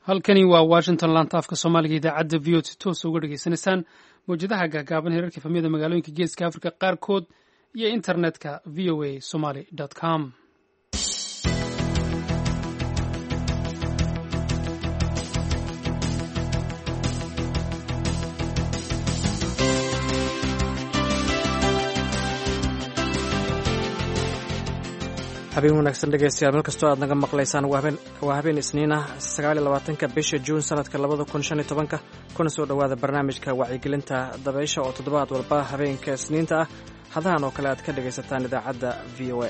halkani waa washington laanta afka soomaaliga idaacadda v o t toosa uga dhegaysanaysaan mawjadaha gaagaaban heerarka efamiyada magaalooyinka geeska africa qaarkood iyo internetka v o a somaly com habeen wanaagsan dhegeystayaal meel kastoo aad naga maqlaysaan waa habeen isniin ah sagaaliyo labaatanka bisha juun sanadka labada kun shan iyo tobanka kuna soo dhowaada barnaamijka wacyigelinta dabaysha oo toddobaad walba habeenka isniinta ah hadahan oo kale aad ka dhegaysataan idaacadda v o a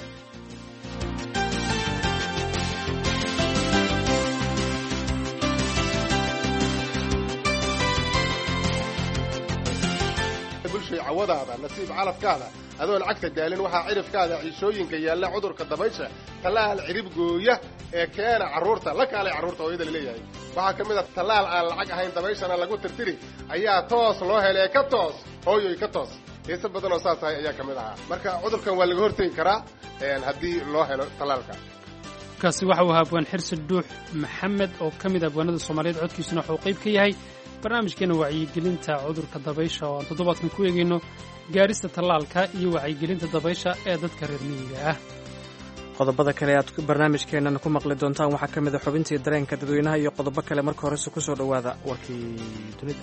cawadaada nasiib calafkaada adoon cagta daalin waxaa cidhifkaada ciishooyinka yaalla cudurka dabaysha tallaal cidhib gooya ee keena carruurta la kaalay carruurta hooyada laleeyahay waxaa ka mid a tallaal aan lacag ahayn dabayshana lagu tirtiri ayaa toos loo helee ka toos hooyoy ka toos heese badan oo saas ahay ayaa ka mid ahaa marka cudurkan waa laga hortegi karaa haddii loo helo tallaalka kaasi waxa uu ahaa abwaan xirsi dhuux maxamed oo ka mid ah abwaanada soomaaliyeed codkiisuna waxuu qayb ka yahay barnaamijkeena wacyigelinta cudurka dabaysha oo aan toddobaadkan ku eegayno gaarista tallaalka iyo wacyigelinta dabaysha ee dadka reer miyiga ah qodobada kale aad barnaamijkeennan ku maqli doontaan waxaa ka mid a xubintii dareenka dadweynaha iyo qodobo kale marka horese ku soo dhowaada warkii dunida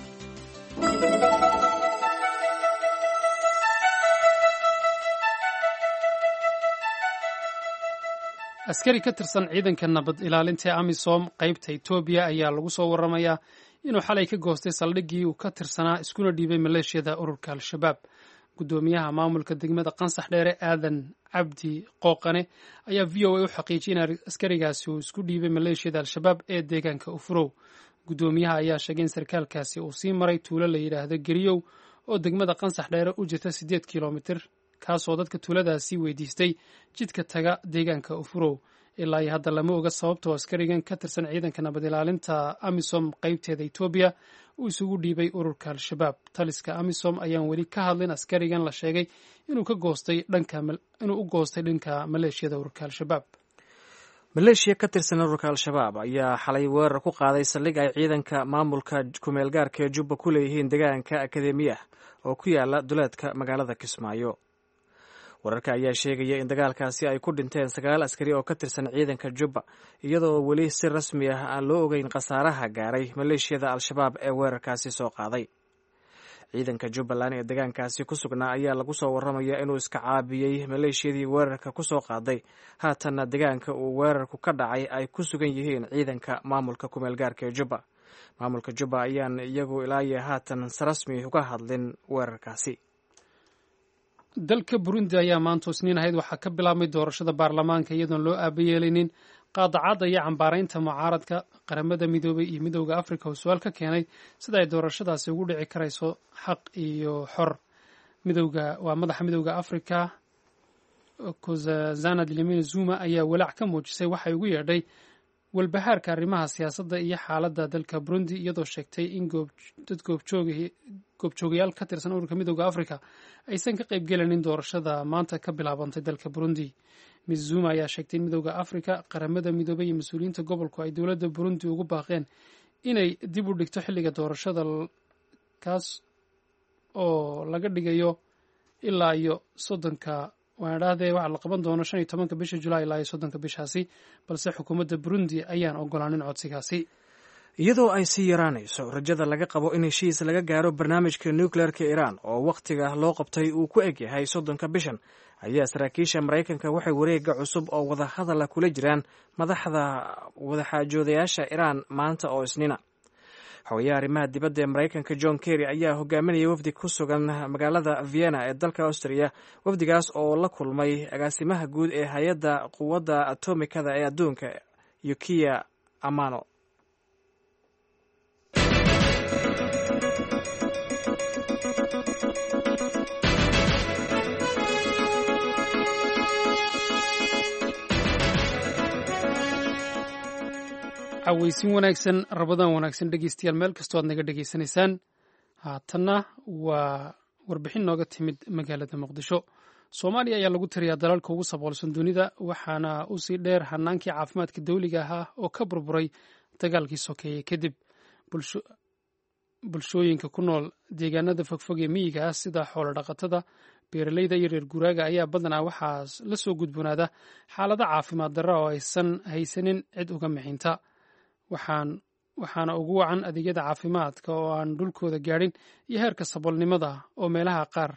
askari ka tirsan ciidanka nabad ilaalinta ee amisom qaybta etoobiya ayaa lagu soo warramayaa inuu xalay ka goostay saldhiggii uu ka tirsanaa iskuna dhiibay maleeshiyada ururka al-shabaab guddoomiyaha maamulka degmada qansax dheere aadan cabdi qooqane ayaa v o a u xaqiijiyay in askarigaasi uu isku dhiibay maleeshiyada al-shabaab ee deegaanka ufurow guddoomiyaha ayaa sheegay in sarkaalkaasi uu sii maray tuulo la yidhaahdo geriyow oo degmada qansax dheere u jirta siddeed kilomitir kaasoo dadka tuuladaasi weydiistay jidka taga deegaanka ufurow ilaa iyo hadda lama oga sababtoo askarigan ka tirsan ciidanka nabad ilaalinta amisom qaybteeda etoobiya uu isugu dhiibay ururka al-shabaab taliska amisom ayaan weli ka hadlin askarigan la sheegay inuu u goostay dhanka maleeshiyada ururka al-shabaab maleeshiya ka tirsan ururka al-shabaab ayaa xalay weerar ku qaaday saldhig ay ciidanka maamulka kumeelgaarka ee jubba ku leeyihiin deegaanka akademiyah oo ku yaala duleedka magaalada kismaayo wararka ayaa sheegaya in dagaalkaasi ay ku dhinteen sagaal askari oo ka tirsan ciidanka jubba iyadoo weli si rasmi ah aan loo ogeyn khasaaraha gaaray maleeshiyada al-shabaab ee weerarkaasi soo qaaday ciidanka jubbaland ee deegaankaasi ku sugnaa ayaa lagu soo warramaya inuu iska caabiyey maleeshiyadii weerarka ku soo qaaday haatanna deegaanka uu weerarku ka dhacay ay ku sugan yihiin ciidanka maamulka kumeelgaarka ee jubba maamulka jubba ayaan iyagu ilaayo haatan si rasmi uga hadlin weerarkaasi dalka burundi ayaa maanta isniin ahayd waxaa ka bilaabmay doorashada baarlamaanka iyadoon loo aabayeelaynin qaadacadda iyo cambaaraynta mucaaradka qaramada midoobay iyo midowda afrika oo su-aal ka keenay sida ay doorashadaasi ugu dhici karayso xaq iyo xor midowga waa madaxa midowda afrika kozazana dlamini zuma ayaa walaac ka muujisay waxay ugu yeedhay walbahaarka arrimaha siyaasadda iyo xaaladda dalka burundi iyadoo sheegtay in dad goobjoogayaal ka tirsan ururka midowda afrika aysan ka qaybgelanin doorashada maanta ka bilaabantay dalka burundi miss zuma ayaa sheegtay in midowda afrika qaramada midoobay iyo mas-uuliyiinta gobolku ay dowladda burundi ugu baaqeen inay dib u dhigto xilliga doorashada kaas oo laga dhigayo ilaa iyo soddonka waan idhaahdee waxaa la qaban doono shan iyo tobanka bisha julaay ilaa iyo soddonka bishaasi balse xukuumadda burundi ayaan ogolaanin codsigaasi iyadoo ay sii yaraanayso rajada laga qabo in heshiis laga gaaro barnaamijka nukleerka iiraan oo wakhtiga loo qabtay uu ku eg yahay soddonka bishan ayaa saraakiisha maraykanka waxay wareega cusub oo wadahadala kula jiraan madaxda wadaxaajoodayaasha iiraan maanta oo isniina xogayaha arrimaha dibadda ee maraykanka john kerry ayaa hogaaminaya wafdi ku sugan magaalada vienna ee dalka austria wafdigaas oo la kulmay agaasimaha guud ee hay-adda quwadda atomikada ee adduunka yukiya amano cawaysin wanaagsan rabadaan wanaagsan dhegeystayaal meel kastoo aad naga dhegaysanaysaan haatanna waa warbixin nooga timid magaalada muqdisho soomaaliya ayaa lagu tiriyaa dalalka ugu saboolsan dunida waxaana usii dheer hanaankii caafimaadka dawliga ahaa oo ka burburay dagaalkii sokeeyey kadib bulshooyinka ku nool deegaanada fogfog ee miyiga ah sida xoolo dhaqatada beeraleyda iyo reer guuraaga ayaa badanaa waxaa la soo gudboonaada xaalado caafimaad darra oo aysan haysanin cid uga mixinta waxaana ugu wacan adeegyada caafimaadka oo aan dhulkooda gaadhin iyo heerka saboolnimada oo meelaha qaar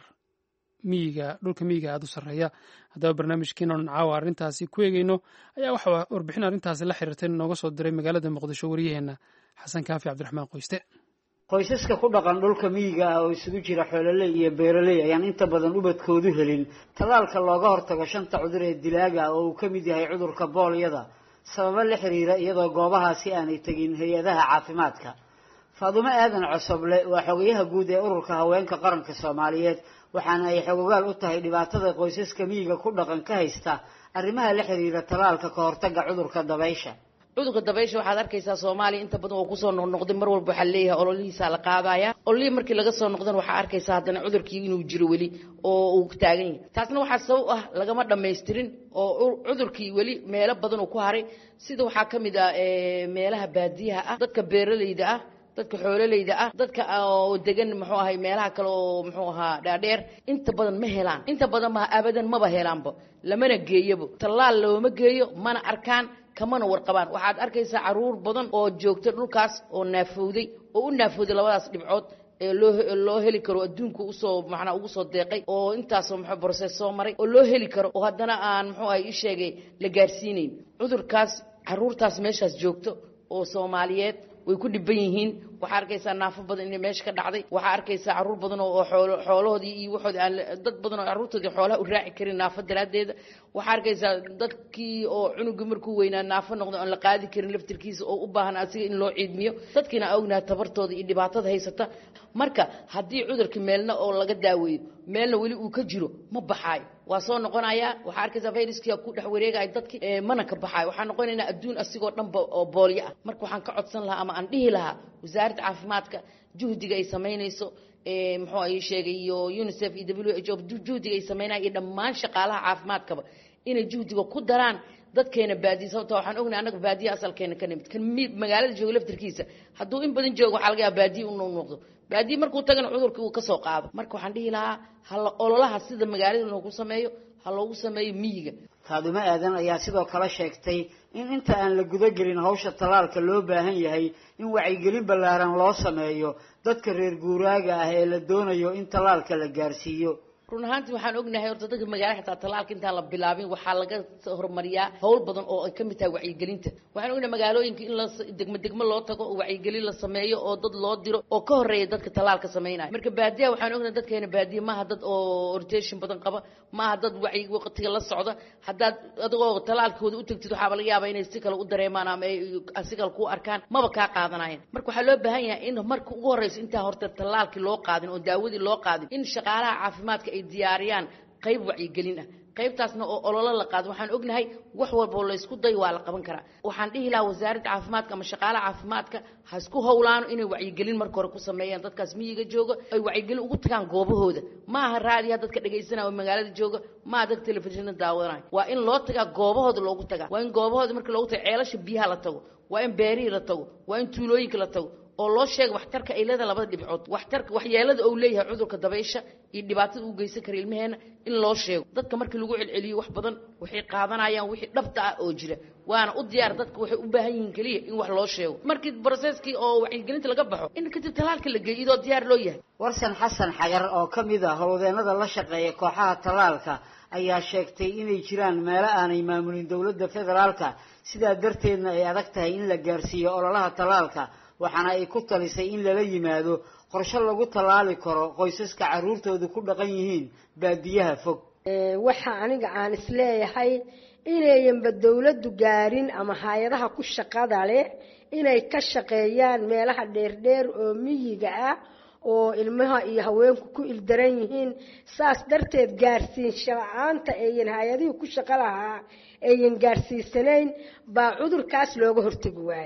miyiga dhulka miyiga aada u sarreeya haddaba barnaamijkiina oon caawa arrintaasi ku eegeyno ayaa waxaa warbixin arrintaasi la xiriirtay nooga soo diray magaalada muqdisho wariyaheenna xasan kaafi cabdiraxmaan qoyste qoysaska ku dhaqan dhulka miyiga ah oo isugu jira xoololey iyo beeraley ayaan inta badan ubadkoodu helin tallaalka looga hortago shanta cudur ee dilaaga ah oo uu ka mid yahay cudurka boolyada sababo la xiriira iyadoo goobahaasi aanay tegin hay-adaha caafimaadka faadumo aadan cosoble waa xogayaha guud ee ururka haweenka qaranka soomaaliyeed waxaana ay xogogaal u tahay dhibaatada qoysaska miyiga ku dhaqan ka haysta arrimaha la xiriira tallaalka ka hortagga cudurka dabaysha cudurka dabaysha waxaad arkaysaa soomaaliya inta badan oo kusoo noqnoqday mar walba waxaa leeyahay ololihiisaa la qaadaya ololihii markii laga soo noqdana waxaa arkaysaa haddana cudurkii inuu jiro weli oo uu taagan yahay taasna waxaa sabab ah lagama dhammaystirin oo cudurkii weli meelo badan uu ku haray sida waxaa ka mid ah meelaha baadiyaha ah dadka beeralayda ah dadka xoololeyda ah dadka oo degan muxuu ahay meelaha kale oo muxuu ahaa dhaadheer inta badan ma helaan inta badan ma abadan maba helaanba lamana geeyabo tallaal looma geeyo mana arkaan kamana warqabaan waxaad arkaysaa caruur badan oo joogta dhulkaas oo naafowday oo u naafowday labadaas dhibcood ee loo loo heli karo adduunka usoo macnaa ugu soo deeqay oo intaasoo muxuu process soo maray oo loo heli karo oo haddana aan muxuu ahay ii sheegay la gaarsiinayn cudurkaas caruurtaas meeshaas joogto oo soomaaliyeed way ku dhiban yihiin waxaa arkaysaa naafo badan inay meesha ka dhacday waxaa arkaysaa caruur badan oo xoolo xoolahoodii iyo waxoodi aan dad badan oo carruurtoodii xoolaha u raaci karin naafo daraaddeeda waxaa arkaysaa dadkii oo cunugii markuu weynaa naafo noqdo aan la qaadi karin laftirkiisa oo u baahan asiga in loo ciidmiyo dadkiina ognaha tabartooda iyo dhibaatada haysata marka haddii cudurkii meelna oo laga daaweeyo meelna weli uu ka jiro ma baxaayo waa soo noqonayaa waxaa arkaysaa viruskii ku dhex wareegaya dadki mana ka baxaayo waxaa noqonaynaa adduun asigoo dhanba oo boolyo ah marka waxaan ka codsan lahaa ama aan dhihi lahaa wasaaradda caafimaadka juhdiga ay samaynayso muxuu ay sheegay iyo unicef iyo w h o juhdiga ay samaynaya iyo dhammaan shaqaalaha caafimaadkaba inay juhdiga ku daraan dadkeena baadiya sababta waxaan ognahay annaga baadiya asalkeena ka nimid kan magaalada jooga laftirkiisa hadduu in badan joogo waxaa laga yaaba baadiya u noqdo baadiya markuu tagana cudurkii uu ka soo qaado marka waxaan dhihi lahaa hala ololaha sida magaalada loogu sameeyo ha loogu sameeyo miyiga faadumo aadan ayaa sidoo kale sheegtay in inta aan la gudagelin hawsha tallaalka loo baahan yahay in wacyigelin ballaaran loo sameeyo dadka reer guuraaga ah ee la doonayo in tallaalka la gaarsiiyo run ahaantii waxaan ognahay horta dadka magaala xitaa tallaalka intaan la bilaabin waxaa laga horumariyaa howl badan oo ay ka mid tahay wacyigelinta waxaan ognahay magaalooyinka in la degmo degmo loo tago oo wacyigelin la sameeyo oo dad loo diro oo ka horeeya dadka tallaalka sameynaya marka baadiyaha waxaan ognahay dadkeena baadiya maaha dad oo orientation badan qaba maaha dad wacyi waqtiga la socda haddaad adigoo tallaalkooda u tagtid waxaaba laga yaabaa inay si kale u dareemaan ama ay si kale ku arkaan maba kaa qaadanayan marka waxaa loo baahan yahay in marka ugu horeyso intaa horta tallaalkii loo qaadin oo daawadii loo qaadin in shaqaalaha caafimaadka ay diyaariyaan qayb wacyigelin ah qaybtaasna oo ololo la qaado waxaan ognahay wax walboo laysku dayo waa la qaban karaa waxaan dhihi lahaa wasaaradda caafimaadka ama shaqaalaha caafimaadka ha isku howlaano inay wacyigelin marka hore ku sameeyaan dadkaas miyiga jooga ay wacyigelin ugu tagaan goobahooda ma aha raadiyaha dadka dhegaysanaya oo magaalada jooga ma aha dadka telefishinna daawadanaya waa in loo tagaa goobahooda loogu tagaa waa in goobahooda marka loogu taga ceelasha biyaha la tago waa in beerihii la tago waa in tuulooyinka la tago oo loo sheega waxtarka ay leedahay labada dhibcood waxtarka waxyeelada uu leeyahay cudurka dabaysha iyo dhibaatada uu geysan kara ilmaheena in loo sheego dadka markii lagu celceliyo wax badan waxay qaadanayaan wixii dhabta ah oo jira waana u diyaar dadka waxay u baahan yihiin keliya in wax loo sheego markii broseskii oo wacyigelinta laga baxo in kadib talaalka la geeyo idoo diyaar loo yahay warsan xasan xagar oo ka mid ah howlwadeenada la shaqeeya kooxaha tallaalka ayaa sheegtay inay jiraan meelo aanay maamulin dowladda federaalka sidaa darteedna ay adag tahay in la gaarsiiyo ololaha tallaalka waxaana ay ku talisay in lala yimaado qorshe lagu tallaali karo qoysaska carruurtoodu ku dhaqan yihiin baadiyaha fog waxa aniga aan isleeyahay inayanba dowladdu gaarin ama hay-adaha ku shaqada leh inay ka shaqeeyaan meelaha dheerdheer oo miyiga ah oo ilmaha iyo haweenku ku ildaran yihiin saas darteed gaarsiinsha la-aanta eeyan hay-adihii ku shaqo lahaa eeyan gaarsiisanayn baa cudurkaas looga hortegi waayo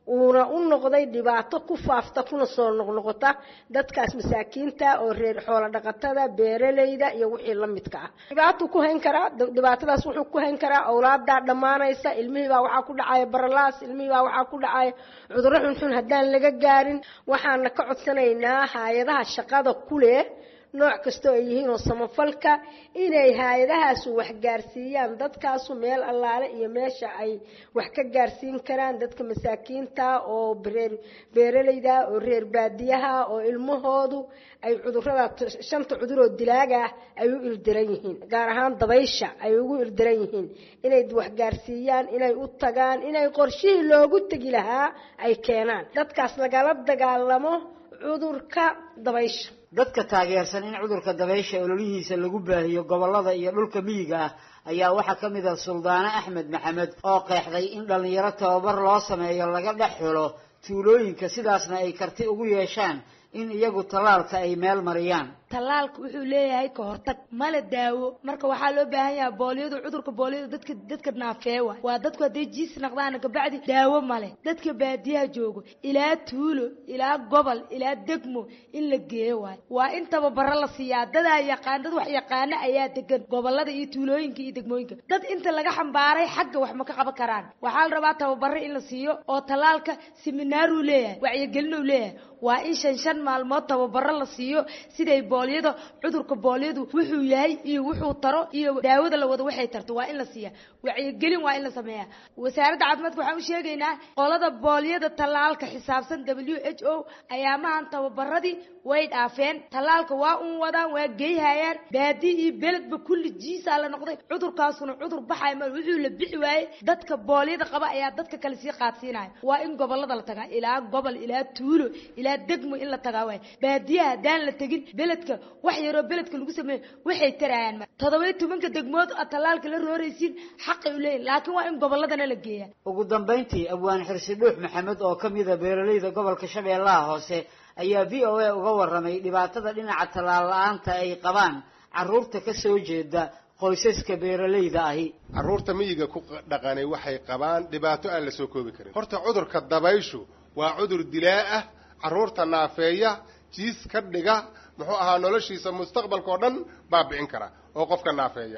uuna u noqday dhibaato ku faafta kuna soo noqnoqota dadkaas masaakiinta oo reer xoolo dhaqatada beeraleyda iyo wixii la midka ah dhibaatuu ku hayn karaa dhibaatadaas wuxuu ku hayn karaa awlaadaa dhammaanaysa ilmihiibaa waxaa ku dhacaya baralaas ilmihiibaa waxaa ku dhacaya cudurro xunxun haddaan laga gaarin waxaana ka codsanaynaa hay-adaha shaqada ku leh nooc kastoo ay yihiin oo samafalka inay hay-adahaasu wax gaarsiiyaan dadkaasu meel allaale iyo meesha ay wax ka gaarsiin karaan dadka masaakiinta oo reer beeraleyda oo reer baadiyaha oo ilmahoodu ay cudurada shanta cudur oo dilaaga ah ay u ildiran yihiin gaar ahaan dabaysha ay ugu ildiran yihiin inay wax gaarsiiyaan inay u tagaan inay qorshihii loogu tegi lahaa ay keenaan dadkaas lagala dagaalamo cudurka dabaysha dadka taageersan in cudurka dabaysha ololihiisa lagu baahiyo gobollada iyo dhulka miyiga ah ayaa waxaa ka mid ah suldaane axmed maxamed oo qeexday in dhallinyaro tababar loo sameeyo laga dhex xulo tuulooyinka sidaasna ay karti ugu yeeshaan in iyagu tallaalka ay meel mariyaan tallaalka wuxuu leeyahay ka hortag mala daawo marka waxaa loo baahan yahay booliyadu cudurka booliyadu dadka dadka naafeewa waa dadku hadday jiis naqdaan kabacdi daawo male dadka baadiyaha joogo ilaa tuulo ilaa gobol ilaa degmo in la geeyo waayo waa in tababaro la siiyaa dadaa yaqaan dad wax yaqaana ayaa degan gobolada iyo tuulooyinka iyo degmooyinka dad inta laga xambaaray xagga wax ma ka qaban karaan waxaa la rabaa tababaro in la siiyo oo tallaalka seminaaruu leeyahay wacyigelinuu leeyahay waa in shan shan maalmood tababaro la siiyo siday booliyada cudurka booliyadu wuxuu yahay iyo wuxuu taro iyo daawada la wado waxay tarto waa in la siiya wacyigelin waa in la sameeyaa wasaaradda caafimaadka waxaan u sheegaynaa qolada booliyada tallaalka xisaabsan w h o ayaamahan tababaradii way dhaafeen tallaalka waa un wadaan waa geyhayaan baadi iyo beledba kulli jiisaa la noqday cudurkaasuna cudur baxay ma wuxuu la bixi waayey dadka booliyada qaba ayaa dadka kale sii qaadsiinaya waa in gobolada la tagaa ilaa gobol ilaa tuulo ilaa degmo in la tagaa waay baadiyaha haddaan la tegin beledka wax yaroo beledka lagu sameeyo waxay tarayaan ma toddoba tobanka degmood a tallaalka la rooraysiin xaqay u leeyihin laakiin waa in goboladana la geeyaa ugu dambayntii abwaan xirsi dhuux maxamed oo ka mida beeraleyda gobolka shabeellaha hoose ayaa v o a uga warramay dhibaatada dhinaca tallaal la-aanta ay qabaan carruurta ka soo jeeda qoysaska beeraleyda ahi carruurta miyiga ku dhaqanay waxay qabaan dhibaato aan la soo koobi karin horta cudurka dabayshu waa cudur dilaa ah carruurta naafeeya jiis ka dhiga muxuu ahaa noloshiisa mustaqbalka oo dhan baabi'in kara oo qofka naafeeya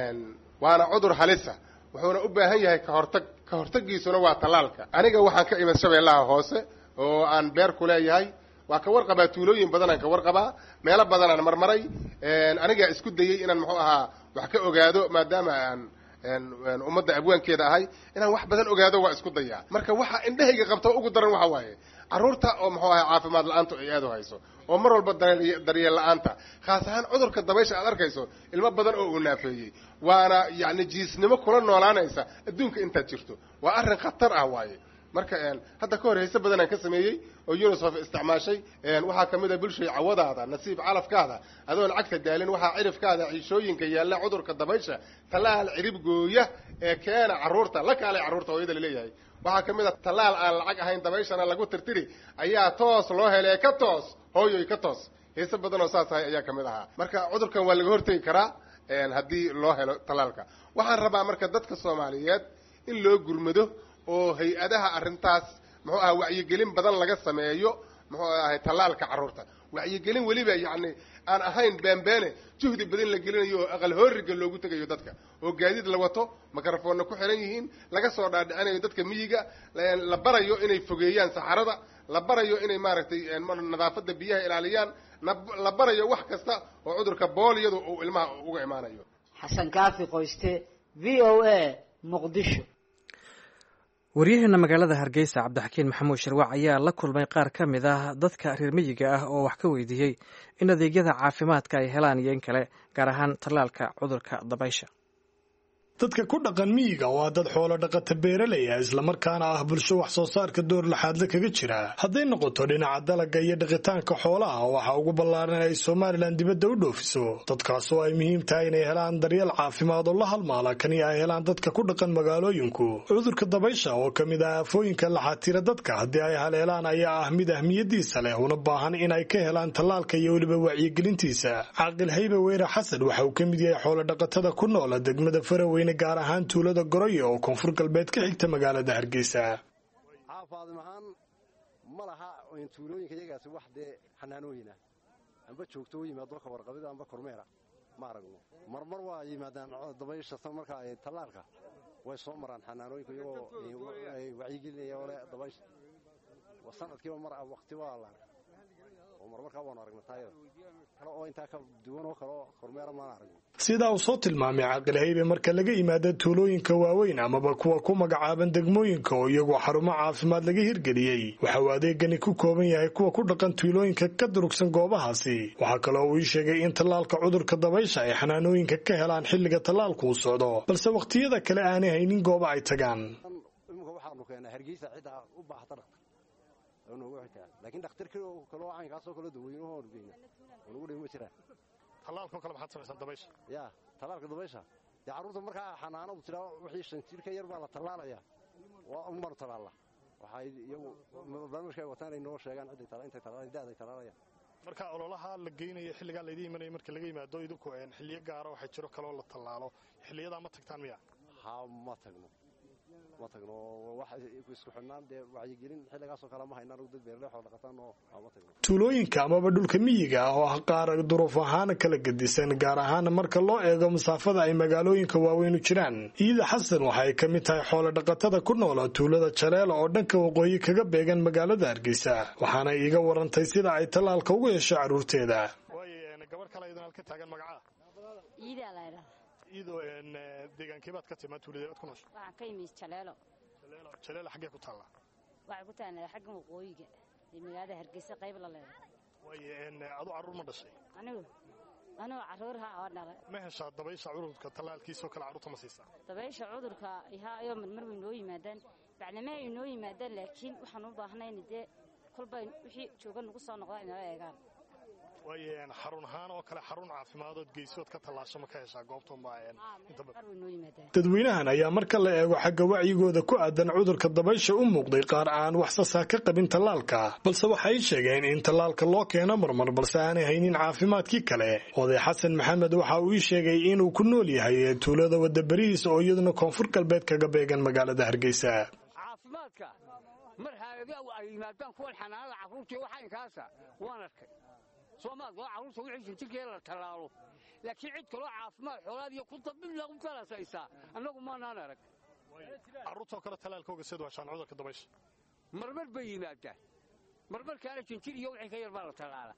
waana cudur halisa wuxuuna u baahan yahay kahortag ka hortagiisuna waa tallaalka aniga waxaan ka imid shabeellaha hoose oo aan beer ku leeyahay waa ka warqabaa tuulooyin badanaan ka warqabaa meelo badanaan marmaray anigaa isku dayey inaan muxuu ahaa wax ka ogaado maadaama aan ummadda abwaankeeda ahay inaan wax badan ogaado waa isku dayaa marka waxa indhahayga qabta ugu daran waxa waaye carruurta oo muxuu ahay caafimaad la-aantu ay aad u hayso oo mar walba daryeel la-aanta khaas ahaan cudurka dabaysha aad arkayso ilmo badan oo uu naafeeyey waana yacni jiisnimo kula noolaanaysa adduunka intaad jirto waa arrin khatar ah waaye marka hadda ka hor hayse badanaan ka sameeyey oo unisef isticmaashay waxaa ka mid a bulshay cawadaada nasiib calafkaada adoon cagta daalin waxaa cirifkaada ciishooyinka yaalla cudurka dabaysha tallaal cirib gooya ee keena carruurta la kaalay carruurta hooyada laleeyahay waxaa ka mid a tallaal aan lacag ahayn dabayshana lagu tirtiri ayaa toos loo helay ka toos hooyoy ka toos heese badan oo saas ahay ayaa ka mid ahaa marka cudurkan waa laga hortegi karaa haddii loo helo tallaalka waxaan rabaa marka dadka soomaaliyeed in loo gurmado oo hay-adaha arrintaas muxuu aha wacyigelin badan laga sameeyo muxuu ahay tallaalka carruurta wacyigelin weliba yacni aan ahayn beenbeene juhdi badan la gelinayo oo aqal hooriga loogu tegayo dadka oo gaadiid la wato microfoonna ku xiran yihiin laga soo dhaadhicinayo dadka miyiga la barayo inay fogeeyaan saxarada la barayo inay maaragtay nadaafadda biyaha ilaaliyaan la barayo wax kasta oo cudurka booliyadu uu ilmaha uga imaanayo xasan kaafi qoyste v o a muqdisho waryaheena magaalada hargeysa cabdixakiin maxamuud sharwac ayaa la kulmay qaar ka mid ah dadka reer miyiga ah oo wax ka weydiiyey in adeegyada caafimaadka ay helaan iyo in kale gaar ahaan tallaalka cudurka dabaysha dadka ku dhaqan miyiga waa dad xoolo dhaqata beeraley ah islamarkaana ah bulsho wax soo saarka door laxaadle kaga jira hadday noqoto dhinaca dalaga iyo dhaqitaanka xoolaha waxa ugu ballaaran ay somalilan dibadda u dhoofiso dadkaas oo ay muhiim tahay inay helaan daryeel caafimaad oo la halmaala kani ay helaan dadka ku dhaqan magaalooyinku cudurka dabaysha oo ka mid ah aafooyinka laxaatira dadka haddii ay haleelaan ayaa ah mid ahmiyadiisa leh una baahan in ay ka helaan tallaalka iyo weliba wacyigelintiisa caaqil haybe weyre xasan waxa uu ka mid yahay xoolo dhaqatada ku noola degmada faraweyne gaar ahaan tuulada goroyo oo koonfur galbeed ka xigta magaalada hargeysa faadim ahaan ma laha tuulooyinka iyagaasi wax dee xanaanooyina amba joogto u yimaado ka warqabida amba kormeera ma aragno marmar waa yimaadaan dabaysha marka ay tallaalka way soo maraan xanaanooyinka iyagoo wacyigelinaya ole dabaysha sanadkiiba mar waqti waa la oo marmarkaa waanu aragna taayada kale oo intaa ka duwan oo kale oo kormeera maana aragno sidaa uu soo tilmaamay caaqilhaybe marka laga yimaado tuulooyinka waaweyn amaba kuwa ku magacaaban degmooyinka oo iyagoo xarumo caafimaad laga hirgeliyey waxa uu adeegani ku kooban yahay kuwa ku dhaqan tuulooyinka ka durugsan goobahaasi waxaa kaloo uu ii sheegay in tallaalka cudurka dabaysha ay xanaanooyinka ka helaan xilliga tallaalku uu socdo balse wakhtiyada kale aanay haynin gooba ay tagaan iminka waxaanu keenaa hargeysa ciddaa u baahata dhaqtar noogu xitaa laakiin dhakhtar kaloo caynkaasoo kale daweynuhu aanu geyna nugu dhibi ma jiraan tallaalkao kale maxaad samaysaan dabaysha ya tallaalka dabaysha dee carruurta markaa xanaanadu tiraa wixii shan jir ka yar baa la tallaalaya unbaanu tallaalla waxay iyagu barnaamijka ay wataan ay noo sheegaan cidday intay tallaalaan da'day tallaalayaan marka ololaha la geynayo xilligaa laydin imanaya marka laga yimaado idinku xilliyo gaara waxay jiro kaloo la tallaalo xilliyadaa ma tagtaan miya ha ma tagno ma tagno wax isku xidhnaan dee wacyigelin xilligaasoo kale ma haynaan dad beerle xool dhaqataan oo ma tagno tuulooyinka amaba dhulka miyiga ah oo ah qaar duruuf ahaan kala gedisan gaar ahaan marka loo eego masaafada ay magaalooyinka waaweyn u jiraan iida xasan waxa ay ka mid tahay xoolo dhaqatada ku noola tuulada jaleela oo dhanka waqooyi kaga beegan magaalada hargeysa waxaana iiga warantay sida ay tallaalka ugu hesho carruurteeda gabadh kale idin halka taagan magacaa iyadoo deegaankeebaad ka timaa tuuladeed aad ku noosho waxaan ka yimid jaleelo jaleelo jaleelo xaggee ku taallaa waxay ku taallaa xagga waqooyiga ee magaalada hargeysa qayb la leedahay waaye adu carruur ma dhashay anigu anigu carruurha oo dhalay ma heshaa dabaysha cudurka tallaalkiisoo kale carruurta ma siisaa dabaysha cudurka ihaa ayoo marmar way noo yimaadaan bacnama ay noo yimaadaan laakiin waxaan u baahnayn dee kolba wixii jooga nagu soo noqda inala eegaan waaye xarun ahaan oo kale xarun caafimaadoood geysood ka tallaasho ma ka heshaa goobtadadweynahan ayaa marka la eego xagga wacyigooda ku aadan cudurka dabaysha u muuqday qaar aan wax sasaa ka qabin tallaalka balse waxay sheegeen in tallaalka loo keeno marmar balse aanay haynin caafimaadkii kale oday xasan maxamed waxa uu ii sheegay inuu ku nool yahay tuulada wadaberihiisa oo iyaduna koonfur galbeed kaga beegan magaalada hargeysa mar haayada ay yimaadaan kuwan xanaanada carruurta waxaynkaasa waan arkay soomaad waa carruurta wixii shanjirkeeda la tallaalo laakiin cid kaloo caafimaad xoolaad iyo kunta mid lagu talasaysaa annagu maanaan arag carruurtoo kale tallaalkooga sid washaan cudurka dabaysha marmar bay yimaadaan marmarkaana jinjir iyo wixii ka yar baa la tallaala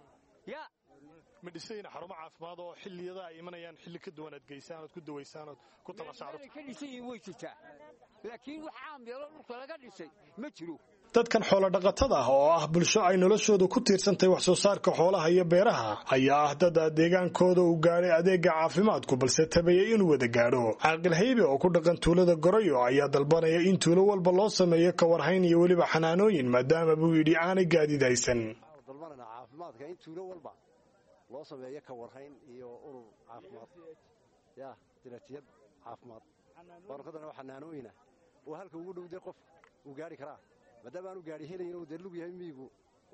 yaa ma dhisayna xarumo caafimaad oo xilliyada ay imanayaan xilli ka duwan aad geysaan ood ku dawaysaan ood ku talasha carruurta ka dhisan yihiin way jirtaa laakiin wax caam yeelo dhulka laga dhisay ma jiro dadkan xoolodhaqatada ah oo ah bulsho ay noloshoodu ku tiirsantahay wax soo saarka xoolaha iyo beeraha ayaa ah dad deegaankooda uu gaadhay adeega caafimaadku balse tabeeyey inuu wada gaadho caaqil haybe oo ku dhaqan tuulada gorayo ayaa dalbanaya in tuulo walba loo sameeyo kawarhayn iyo weliba xanaanooyin maadaama buu yidhi aanay gaadiid haysan dalbanana caafimaadka in tuulo walba loo sameeyo kawarhayn iyo urur caafimaad ya dilatiyad caafimaad baarkadana waa xanaanooyina oo halka ugu dhowday qof uu gaari karaa maadaama aanu gaari helayn uu dee lug yahay miyigu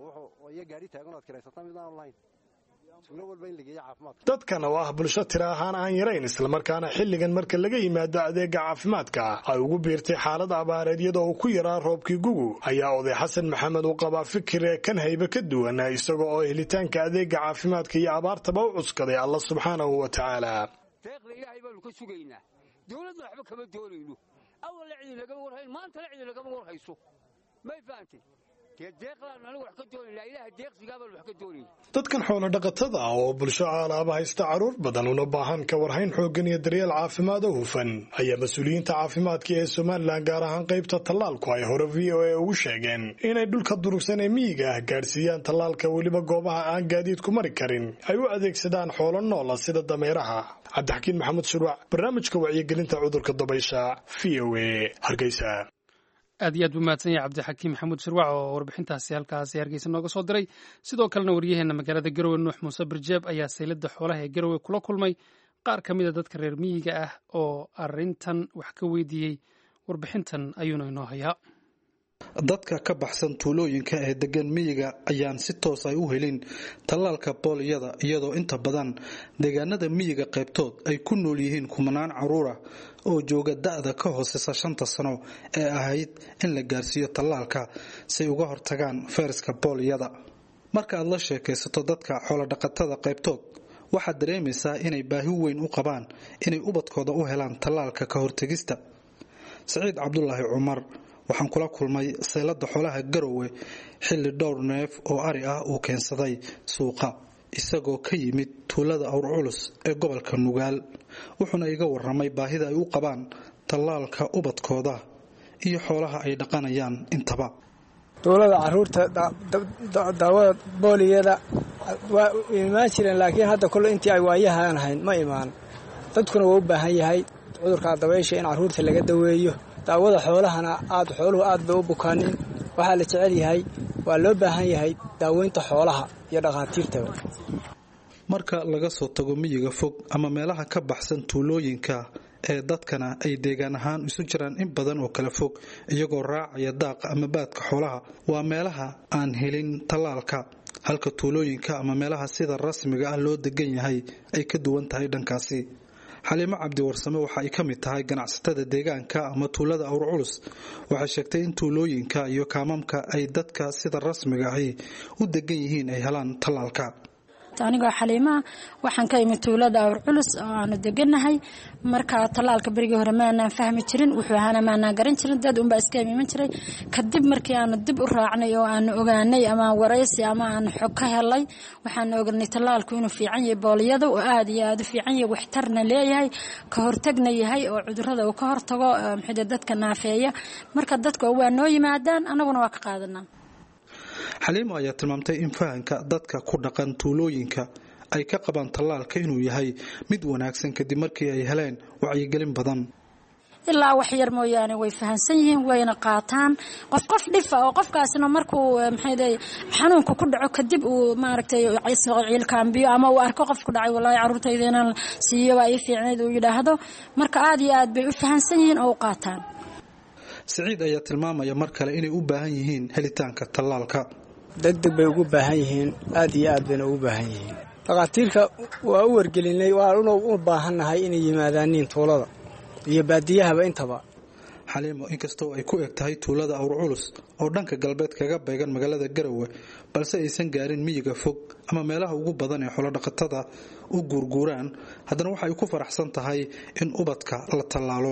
iyo gaari taagan oad kiraysataa mid aanu lahayn tuulo walba in la geeyo caafimaadka dadkan oo ah bulsho tira ahaan aan yarayn islamarkaana xilligan marka laga yimaado adeega caafimaadka ay ugu biirtay xaalad abaareed iyadoo uu ku yaraa roobkii gugu ayaa oday xasan maxamed uu qabaa fikir ee kan haybe ka duwan isaga oo helitaanka adeega caafimaadka iyo abaartaba u cuskaday alla subxaanahu wa tacaala deeqda ilaahay baanu ka sugaynaa dowladna waxba kama doonayno awalla cidi lagama warhayn maantana cidi lagama warhayso may fahamtay dee deeqlaan anigu wax ka doonaynaa ilaaha deeqsigaa baan wax ka doonayna dadkan xoolodhaqatada ah oo bulsho caalaaba haysta carruur badan una baahan ka warhayn xooggan iyo daryeel caafimaad oo hufan ayaa mas-uuliyiinta caafimaadka ee somalilan gaar ahaan qaybta tallaalku ay hore v o a ugu sheegeen inay dhulka durugsan ee miyiga ah gaadhsiiyaan tallaalka weliba goobaha aan gaadiidku mari karin ay u adeegsadaan xoolo noola sida dameeraha cabdixakiin maxamed shuruuc barnaamijka wacyigelinta cudurka dabaysha v o a hargeysa aad iyo aad buu mahadsan yahay cabdixakiim maxamuud shirwac oo warbixintaasi halkaasi hargeysa nooga soo diray sidoo kalena waryaheena magaalada garowe nuux muuse birjeeb ayaa saylada xoolaha ee garowe kula kulmay qaar ka mida dadka reer miyiga ah oo arrintan wax ka weydiiyey warbixintan ayuuna inoo hayaa dadka ka baxsan tuulooyinka ee degan miyiga ayaan si toos ay u helin tallaalka booliyada iyadoo inta badan deegaanada miyiga qaybtood ay ku nool yihiin kumanaan caruura oo jooga da-da ka hooseysa shanta sano ee ahayd in la gaarsiiyo tallaalka siay uga hortagaan fayraska booliyada marka aad la sheekaysato dadka xoolodhaqatada qaybtood waxaad dareemaysaa inay baahi weyn u qabaan inay ubadkooda u helaan tallaalka ka hortegista saciid cabdulaahi cumar waxaan kula kulmay seylada xoolaha garowe xilli dhowr neef oo ari ah uu keensaday suuqa isagoo ka yimid tuulada awr culus ee gobolka nugaal wuxuuna iga waramay baahida ay u qabaan tallaalka ubadkooda iyo xoolaha ay dhaqanayaan intaba tuulada caruurta daawada booliyada waa imaan jireen laakiin hadda kole intii ay waayahaan ahayn ma imaan dadkuna waa u baahan yahay cudurka dabaysha in caruurta laga daweeyo daawada xoolahana aad xooluhu aad bay u bukaanin waxaa la jecel yahay waa loo baahan yahay daaweynta xoolaha iyo dhakhaatiirtaba marka laga soo tago miyiga fog ama meelaha ka baxsan tuulooyinka ee dadkana ay deegaan ahaan isu jiraan in badan oo kala fog iyagoo raacaya daaqa ama baadka xoolaha waa meelaha aan helin tallaalka halka tuulooyinka ama meelaha sida rasmiga ah loo degan yahay ay ka duwan tahay dhankaasi xaliimo cabdiwarsame waxa ay ka mid tahay ganacsatada deegaanka ama tuulada awr culus waxay sheegtay in tuulooyinka iyo kaamamka ay dadka sida rasmiga ahi u degan yihiin ay helaan tallaalka anigoo xaliimaa waxaan ka imid tuulada awr culus oo aanu deganahay marka tallaalka berigii hore maanaan fahmi jirin wuxuu ahaana maanaan garan jirin dad unbaa iska imiman jiray kadib markii aanu dib u raacnay oo aanu ogaanay ama waraysi ama aanu xog ka helay waxaanu oganay tallaalku inuu fiican yahay booliyada oo aada iyo aada u fiican yahay waxtarna leeyahay ka hortagna yahay oo cudurada uu ka hortago maxay dadka naafeeya marka dadka waa noo yimaadaan annaguna waa ka qaadanaa xaliimo ayaa tilmaamtay in fahanka dadka ku dhaqan tuulooyinka ay ka qabaan tallaalka inuu yahay mid wanaagsan kadib markii ay heleen wacyigelin badan ilaa wax yar mooyaane way fahansan yihiin wayna qaataan qof qof dhifa oo qofkaasna markuu maxay xanuunka ku dhaco kadib uu maaragtay ciilkaambiyo ama uu arko qof ku dhacay wallaahi carruurtayda inaan siiyo waa ii fiicnayd uu yidhaahdo marka aada iyo aad bay u fahansan yihiin oo u qaataan siciid ayaa tilmaamaya mar kale inay u baahan yihiin helitaanka tallaalka degdeg bay ugu baahan yihiin aad iyo aad bayna ugu baahan yihiin dhakhaatiirka waa u wargelinay waanu u baahannahay inay yimaadaaniin tuulada iyo baadiyahaba intaba xaliimo inkastoo ay ku eg tahay tuulada awr culus oo dhanka galbeed kaga beegan magaalada garowe balse aysan gaarin miyiga fog ama meelaha ugu badan ee xolodhaqatada u guurguuraan haddana waxay ku faraxsan tahay in ubadka la tallaalo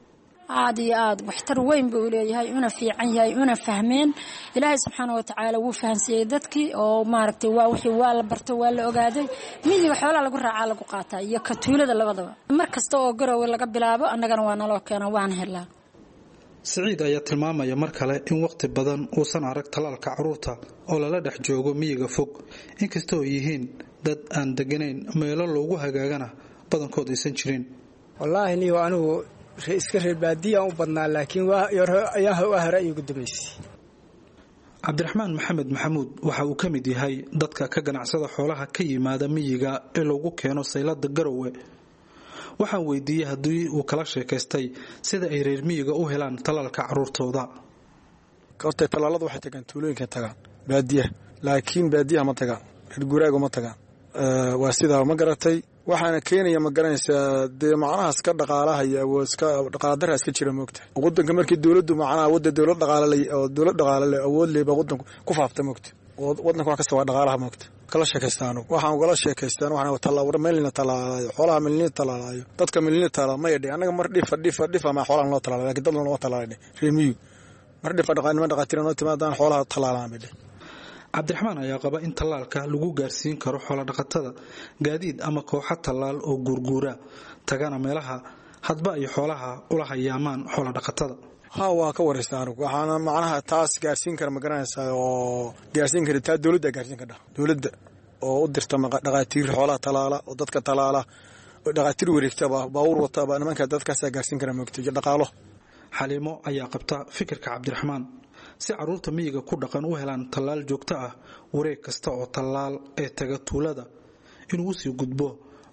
aada iyo aada waxtar weyn buu leeyahay una fiican yahay una fahmeen ilaahay subxaana watacaala wuu fahansiiyey dadkii oo maaragtay waa wixii waa la barto waa la ogaaday miyiga xoolaa lagu raacaa lagu qaataa iyo ka tuulada labadaba mar kasta oo garowe laga bilaabo annagana waa naloo keena waan helaa siciid ayaa tilmaamaya mar kale in waqti badan uusan arag tallaalka caruurta oo lala dhex joogo miyiga fog inkastoo yihiin dad aan deganayn meelo loogu hagaagana badankood aysan jirin wallaahi niyo anigu iska reer baadiyaan u badnaa laakiin waa hore ayuu gudabaysay cabdiraxmaan maxamed maxamuud waxa uu ka mid yahay dadka ka ganacsada xoolaha ka yimaada miyiga ee loogu keeno saylada garowe waxaan weydiiyey haddii uu kala sheekaystay sida ay reer miyiga u helaan tallaalka caruurtooda horta tallaaladu waxay tagaan tuulooyinka tagaan baadiyaha laakiin baadiyaha ma tagaan reer guuraaga ma tagaan waa sidaa ma garatay waxaana keenaya ma garanaysaa dee macnahaas ka dhaqaalahaya iska dhaqaaladara iska jira moogta wadanka markii dowladdu macnaha wada dowlad dhaqaale oo dowlad dhaqaale leh awood leh baa wadanku ku faafta moogta wadanka wax kasta waa dhaqaalaha moogta kala sheekaystaan waxaan ugala sheekaystaan waxaan tallaawar meelina tallaalayo xoolaha meelina tallaalayo dadka meelina tallaala ma yadhi annaga mar dhifa dhifa dhifa ma xoolahan loo tallaala laakiin dad loo tallaalay reemiyu mar dhifa dhaqaanima dhaqaatiira noo timaadaan xoolaha tallaalaan bay dheh cabdiraxmaan ayaa qaba in tallaalka lagu gaarsiin karo xoolodhaqatada gaadiid ama kooxo tallaal oo guurguura tagana meelaha hadba ay xoolaha ula hayaamaan xoolodhaqatada ha waa ka waraysta anigu waxaana macnaha taas gaarsiin kara ma garanaysaa oo gaarsiin kara taa dowladda gaarsiin kardha dowladda oo u dirta dhaqaatiir xoolaha talaala oo dadka talaala dhaqaatiir wareegtaba baawur wataba nimanka dadkaasaa gaarsiin kara moogta iyo dhaqaalo xaliimo ayaa qabta fikirka cabdiraxmaan si caruurta miyiga ku dhaqan u helaan tallaal joogto ah wareeg kasta oo tallaal ee taga tuulada inuu usii gudbo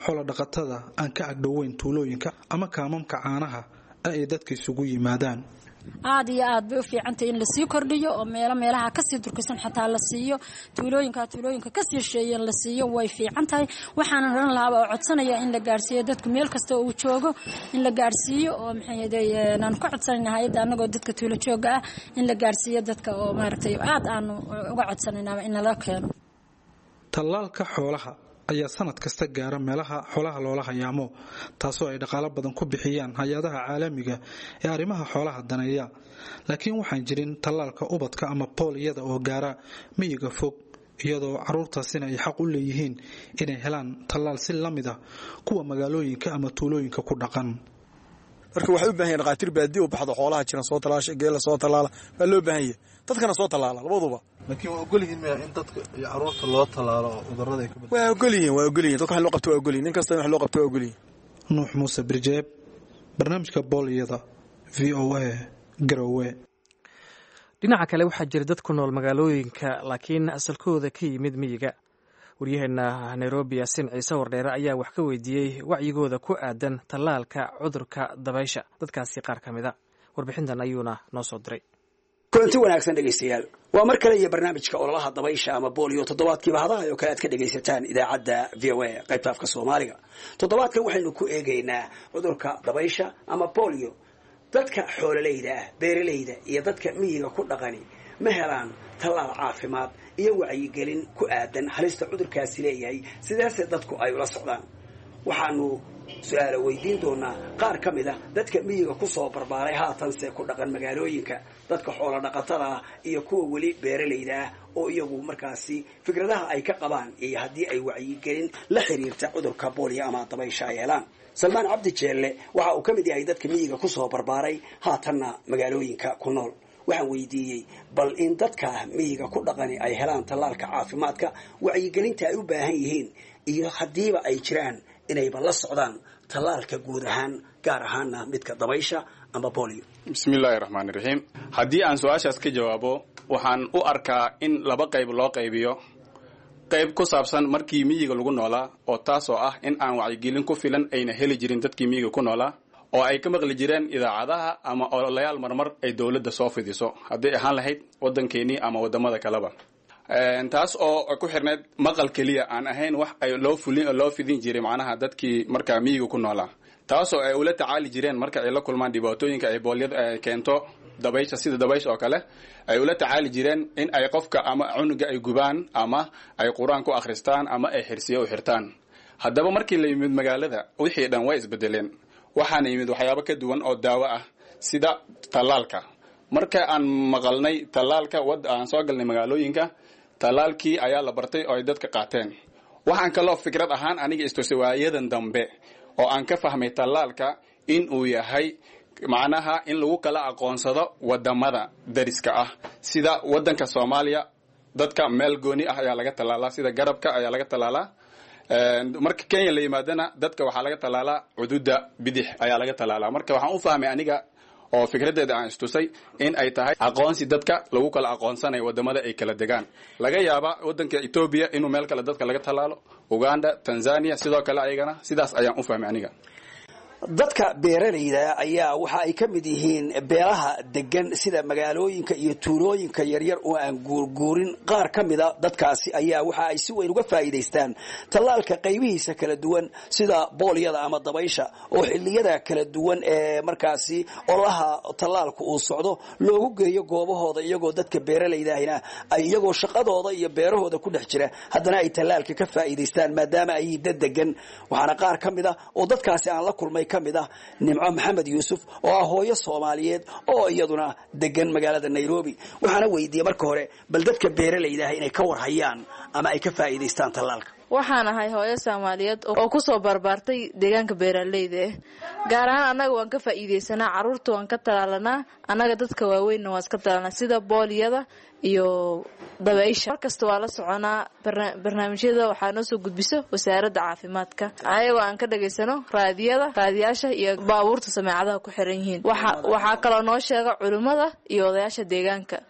xoolodhaqatada aan ka agdhoweyn tuulooyinka ama kaamamka caanaha ee ay dadka isugu yimaadaan aad iyo aad bay u fiicantahay in lasii kordhiyo oo meelo meelaha kasii durkisan xataa la siiyo tuulooyinka tuulooyinka kasii sheeyen la siiyo way fiican tahay waxaanan oran lahaaba oo codsanaya in la gaarsiiyo dadku meel kasta uu joogo in la gaarsiiyo oo maxaan ka codsanayna hay-adda anagoo dadka tuulo jooga ah in la gaarsiiyo dadka oo maaragtay aad aanu uga codsanaynaaba in nala keeno tallaalka xoolaha ayaa sanad kasta gaara meelaha xoolaha loola hayaamo taasoo ay dhaqaalo badan ku bixiyaan hay-adaha caalamiga ee arrimaha xoolaha daneeya laakiin waxaan jirin tallaalka ubadka ama booliyada oo gaara miyiga fog iyadoo caruurtaasina ay xaq u leeyihiin inay helaan tallaal si la mid ah kuwa magaalooyinka ama tuulooyinka ku dhaqan marka waxay u bahan yahin dhaqaatiir baadiya u baxdo xoolaha jiran soo talaasha geela soo tallaala waa loo baahan yahay dadkana soo tallaala labaduba laakiin waa ogolyihiin maya in dadka iyo caruurta loo tallaalo oo cudurrada ay ka bad waa ogolyihiin waa ogolyihin dadka wax loo qabto waa ogolyihin nin kasta in wax loo qabto waa ogolyihin nuux muuse birjeeb barnaamijka booliyada v o a garowe dhinaca kale waxaa jira dad ku nool magaalooyinka laakiin asalkooda ka yimid miyiga waryaheena nairobi yasin ciise wardheere ayaa wax ka weydiiyey wacyigooda ku aadan tallaalka cudurka dabaysha dadkaasi qaar ka mida warbixintan ayuuna noo soo diray kulanti wanaagsan dhegaystayaal waa mar kale iyo barnaamijka ololaha dabaysha ama booliyo toddobaadkiiba hadaha oo kale aad ka dhegaysataan idaacadda v o a qaybta afka soomaaliga toddobaadkan waxaynu ku eegaynaa cudurka dabaysha ama booliyo dadka xoololeyda ah beeralayda iyo dadka miyiga ku dhaqani ma helaan tallaal caafimaad iyo wacyigelin ku aadan halista cudurkaasi leeyahay sidaase dadku ay ula socdaan waxaanu su-aalo weydiin doonaa qaar ka mid a dadka miyiga kusoo barbaaray haatanse ku dhaqan magaalooyinka dadka xoolo dhaqatada ah iyo kuwa weli beeralayda ah oo iyagu markaasi fikradaha ay ka qabaan iyo haddii ay wacyigelin la xiriirta cudurka booliya ama dabaysha ay helaan salmaan cabdi jeelle waxa uu ka mid yahay dadka miyiga kusoo barbaaray haatanna magaalooyinka ku nool waxaan weydiiyey bal in dadka miyiga ku dhaqani ay helaan tallaalka caafimaadka wacyigelinta ay u baahan yihiin iyo haddiiba ay jiraan inayba la socdaan tallaalka guud ahaan gaar ahaana midka dabaysha ama bolio bismillaahi raxmaani raxiim haddii aan su-aashaas ka jawaabo waxaan u arkaa in laba qayb loo qaybiyo qayb ku saabsan markii miyiga lagu noolaa oo taasoo ah in aan wacyigelin ku filan ayna heli jirin dadkii miyiga ku noolaa oo ay ka maqli jireen idaacadaha ama ololayaal marmar ay dowladda soo fidiso hadday ahaan lahayd waddankeenii ama waddamada kaleba taas oo ku xirneyd maqal keliya aan ahayn wax ay loo fulin loo fidin jiray macnaha dadkii markaa miyiga ku noolaa taasoo ay ula tacaali jireen marka ay la kulmaan dhibaatooyinka ay boolyada keento dabaysha sida dabaysha oo kale ay ula tacaali jireen in ay qofka ama cunuga ay gubaan ama ay qur-aan ku akhristaan ama ay xirsiyo u xirtaan haddaba markii la yimid magaalada wixii dhan way isbedeleen waxaana yimid waxyaabo ka duwan oo daawo ah sida tallaalka marka aan maqalnay tallaalka wad aan soo galnay magaalooyinka tallaalkii ayaa la bartay oo ay dadka qaateen waxaan kaloo fikrad ahaan aniga istose waayadan dambe oo aan ka fahmay tallaalka in uu yahay macnaha in lagu kala aqoonsado wadamada dariska ah sida wadanka soomaaliya dadka meel gooni ah ayaa laga tallaalaa sida garabka ayaa laga tallaalaa marka kenya la yimaadana dadka waxaa laga tallaalaa cududa bidix ayaa laga tallaalaa marka waxaan u fahmay aniga oo fikradeeda aan istusay in ay tahay aqoonsi dadka lagu kala aqoonsanayo wadamada ay kala degaan laga yaaba wadanka etoobiya inuu meel kale dadka laga tallaalo uganda tanzania sidoo kale ayagana sidaas ayaan u fahmay aniga dadka beeralayda ayaa waxa ay ka mid yihiin beelaha degan sida magaalooyinka iyo tuulooyinka yaryar oo aan guurguurin qaar ka mida dadkaasi ayaa waxa ay si weyn uga faa'iidaystaan tallaalka qaybihiisa kala duwan sida boolyada ama dabaysha oo xilliyada kala duwan ee markaasi ololaha tallaalku uu socdo loogu geeyo goobahooda iyagoo dadka beeralaydahina ay iyagoo shaqadooda iyo beerahooda ku dhex jira haddana ay tallaalka ka faa'iidaystaan maadaama ay dad degan waxaana qaar ka mid a oo dadkaasi aan la kulmay ka mid ah nimco maxamed yuusuf oo ah hooyo soomaaliyeed oo iyaduna degan magaalada nairobi waxaana weydiiyey marka hore bal dadka beeralaydaah inay ka warhayaan ama ay ka faa'iidaystaan tallaalka waxaan ahay hooyo soomaaliyeed oo kusoo barbaartay deegaanka beeraleyda ah gaar ahaan annaga waan ka faa'iidaysanaa carruurta waan ka talaalanaa annaga dadka waaweynna waan iska talaalnaa sida booliyada iyo dabaysha markasta waa la soconaa barnaamijyada waxaa noo soo gudbiso wasaaradda caafimaadka ayagoo aan ka dhagaysano raadiyada raadiyaasha iyo baabuurta sameecadaha ku xiran yihiin waxaa kaloo noo sheega culimmada iyo odayaasha deegaanka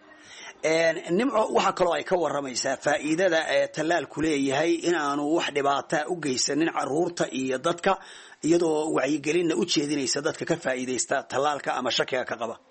nimco waxaa kaloo ay ka waramaysaa faa'iidada ee tallaalku leeyahay in aanu wax dhibaataa u geysanin caruurta iyo dadka iyadoo wacyigelinna u jeedinaysa dadka ka faa'iidaysta tallaalka ama shakiga ka qaba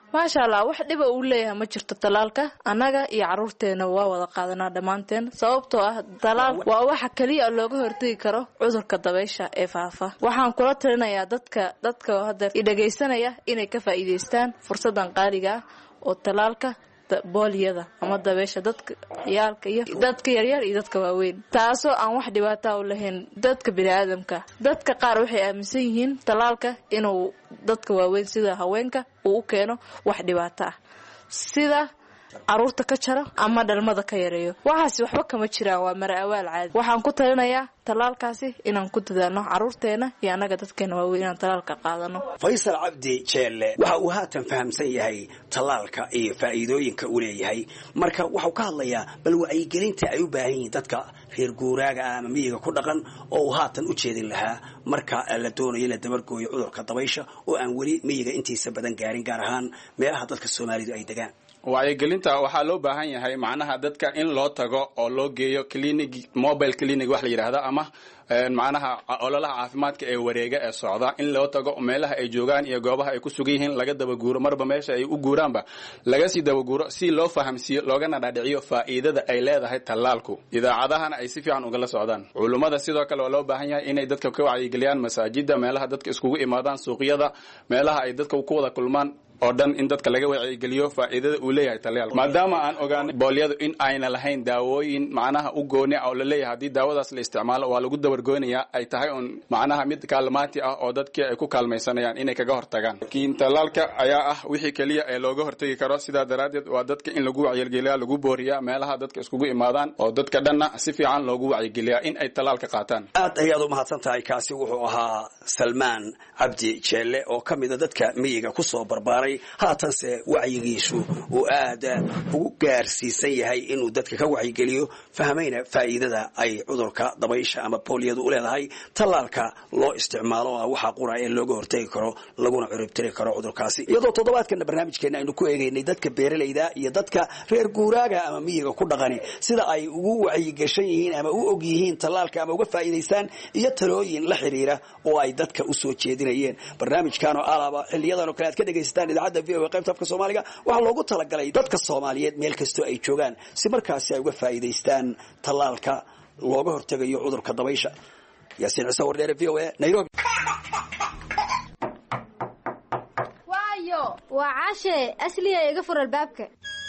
maasha allah wax dhiba uu leeyahay ma jirto talaalka annaga iyo caruurteena waa wada qaadanaa dhammaanteen sababtoo ah talaal waa waxa keliya looga hortegi karo cudurka dabaysha ee faafa waxaan kula talinayaa dadka dadka hadda idhagaysanaya inay ka faa'iidaystaan fursadan qaaliga ah oo talaalka booliyada ama dabeesha dadka ciyaalka iyo dadka yaryar iyo dadka waaweyn taasoo aan wax dhibaata u lahayn dadka biniaadamka dadka qaar waxay aaminsan yihiin talaalka inuu dadka waaweyn sida haweenka uu u keeno wax dhibaato ah sida caruurta ka jaro ama dhalmada ka yareeyo waxaasi waxba kama jiraan waa mara awaal caadi waxaan ku talinayaa talaalkaasi inaan ku dadaalno caruurteena iyo annaga dadkeena waaweyn inaan talaalka qaadano faysal cabdi jeelle waxa uu haatan fahamsan yahay tallaalka iyo faa'iidooyinka uu leeyahay marka waxau ka hadlayaa bal wacyigelinta ay u baahan yihiin dadka reer guuraaga ah ama miyiga ku dhaqan oo uu haatan u jeedin lahaa marka la doonayo in la dabargooyo cudurka dabaysha oo aan weli miyiga intiisa badan gaarin gaar ahaan meelaha dadka soomaalidu ay degaan wacyigelinta waxaa loo baahan yahay macnaha dadka in loo tago oo loo geeyo clinic mobile clinic wax la yidhaahda ama macnaha ololaha caafimaadka ee wareega ee socda in loo tago meelaha ay joogaan iyo goobaha ay ku sugan yihiin laga dabaguuro marba meesha ay u guuraanba laga sii dabaguuro si loo fahamsiiyo loogana dhaadhiciyo faa'iidada ay leedahay tallaalku idaacadahana ay si fiican ugala socdaan culummada sidoo kale waa loo baahan yahay inay dadka ka wacyigeliyaan masaajida meelaha dadka iskugu imaadaan suuqyada meelaha ay dadka ku wada kulmaan oo dhan in dadka laga wacyigeliyo faa'iidada uu leeyahay talyaal maadaama aan ogaanay boolyadu in ayna lahayn daawooyin macnaha u gooni ah oo la leeyahay haddii daawadaas la isticmaalo waa lagu dabargoynayaa ay tahay un macnaha mid kaalmaati ah oo dadkii ay ku kaalmaysanayaan inay kaga hortagaan laakiin talaalka ayaa ah wixii keliya ee looga hortagi karo sidaa daraaddeed waa dadka in lagu wacyigeliyaa lagu booriyaa meelaha dadka iskugu imaadaan oo dadka dhanna si fiican loogu wacyigeliyaa in ay talaalka qaataan aad ayaad u mahadsan tahay kaasi wuxuu ahaa salmaan cabdi jeelle oo ka mida dadka miyiga kusoo barbaaray haatanse wacyigiisu uu aad ugu gaarsiisan yahay inuu dadka ka wacyigeliyo fahmayna faa'iidada ay cudurka dabaysha ama booliyadu u leedahay tallaalka loo isticmaalo ah waxa qura ee looga hortegi karo laguna curibtiri karo cudurkaasi iyadoo toddobaadkana barnaamijkeena aynu ku eegaynay dadka beeralayda iyo dadka reer guuraaga ama miyiga ku dhaqani sida ay ugu wacyigashan yihiin ama u og yihiin tallaalka ama uga faa'iidaystaan iyo talooyin la xiriira oo ay dadka usoo jeedinayeen barnaamijkan oo alaba xiliyadan oo kale aad ka dhegaysataan idaacadda v o qaybta afka soomaaliga waxaa loogu talagalay dadka soomaaliyeed meel kastoo ay joogaan si markaasi ay uga faa'iidaystaan tallaalka looga hortegayo cudurka dabaysha yaasiin ciise wardheere v o a nairobi waayo waa caashe asliya iga fur albaabka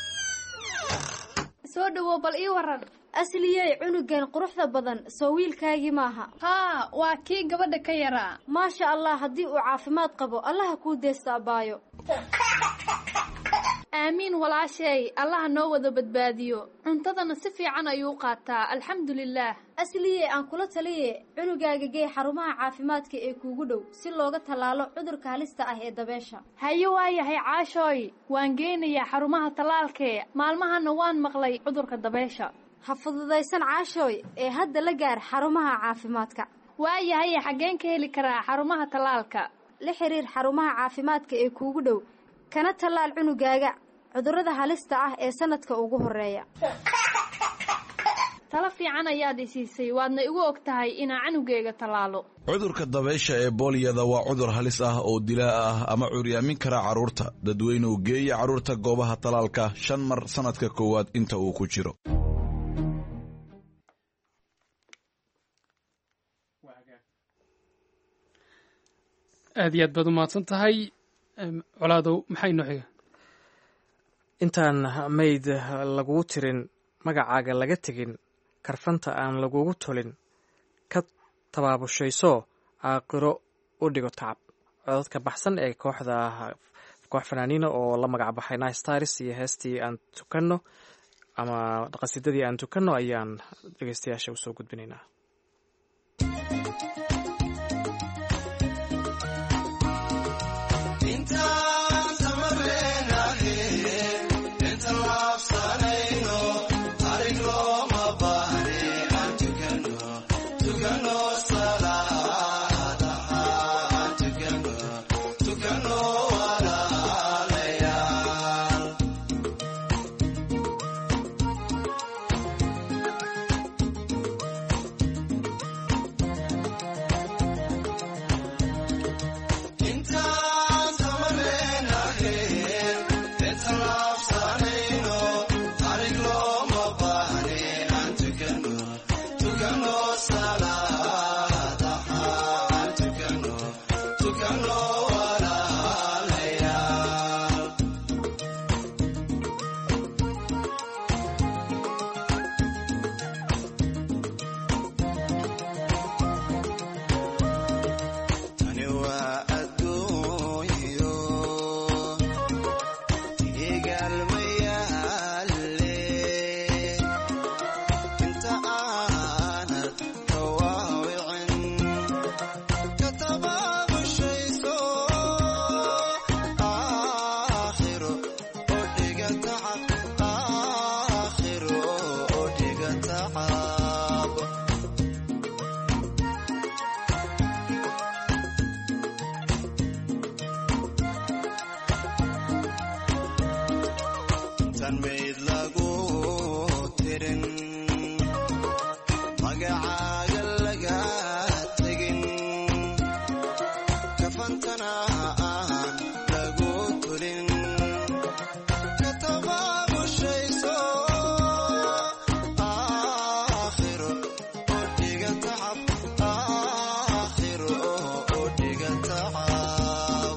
soo dhawow bal ii waran asliyey cunugan quruxda badan soo wiilkaagii maaha haa waa kii gabadha ka yaraa maasha allah haddii uu caafimaad qabo allaha kuu deesta abbaayo aamiin walaasheey allaha noo wada badbaadiyo cuntadana si fiican ayuu qaataa alxamdulilaah asliye aan kula taliye cunugaaga gee xarumaha caafimaadka ee kuugu dhow si looga tallaalo cudurka halista ah ee dabeesha haye waayahay caashooy waan geynayaa xarumaha tallaalkee maalmahana waan maqlay cudurka dabeesha ha fududaysan caashooy ee hadda la gaar xarumaha caafimaadka waayahay xaggeen ka heli karaa xarumaha tallaalka la xiriir xarumaha caafimaadka ee kuugu dhow kana tallaal cunugaaga cudurrada halista ah ee sanadka ugu horeeya talo fiican ayaad isiisay waadna igu og tahay inaa canugeyga tallaalo cudurka dabaysha ee booliyada waa cudur halis ah oo dilaa ah ama curyaamin kara carruurta dadweynuhu geeya carruurta goobaha tallaalka shan mar sannadka koowaad inta uu ku jiro aad iyo aad baad u mahadsan tahay colaadow maxay noo xiga intaan mayd lagugu tirin magacaaga laga tegin karfanta aan lagugu tolin ka tabaabushayso aaqiro u dhigo tacab codadka baxsan ee kooxda koox fanaaniina oo la magac baxay nistars iyo heestii aan tukanno ama qasidadii aan tukanno ayaan dhegeystayaasha usoo gudbinaynaa intaan mayd lagu tirin magacaaga laga tegin kafantana aan lagu tulin katababushayso aakhiro oo dhiga tacab aakhiro oo dhiga tacab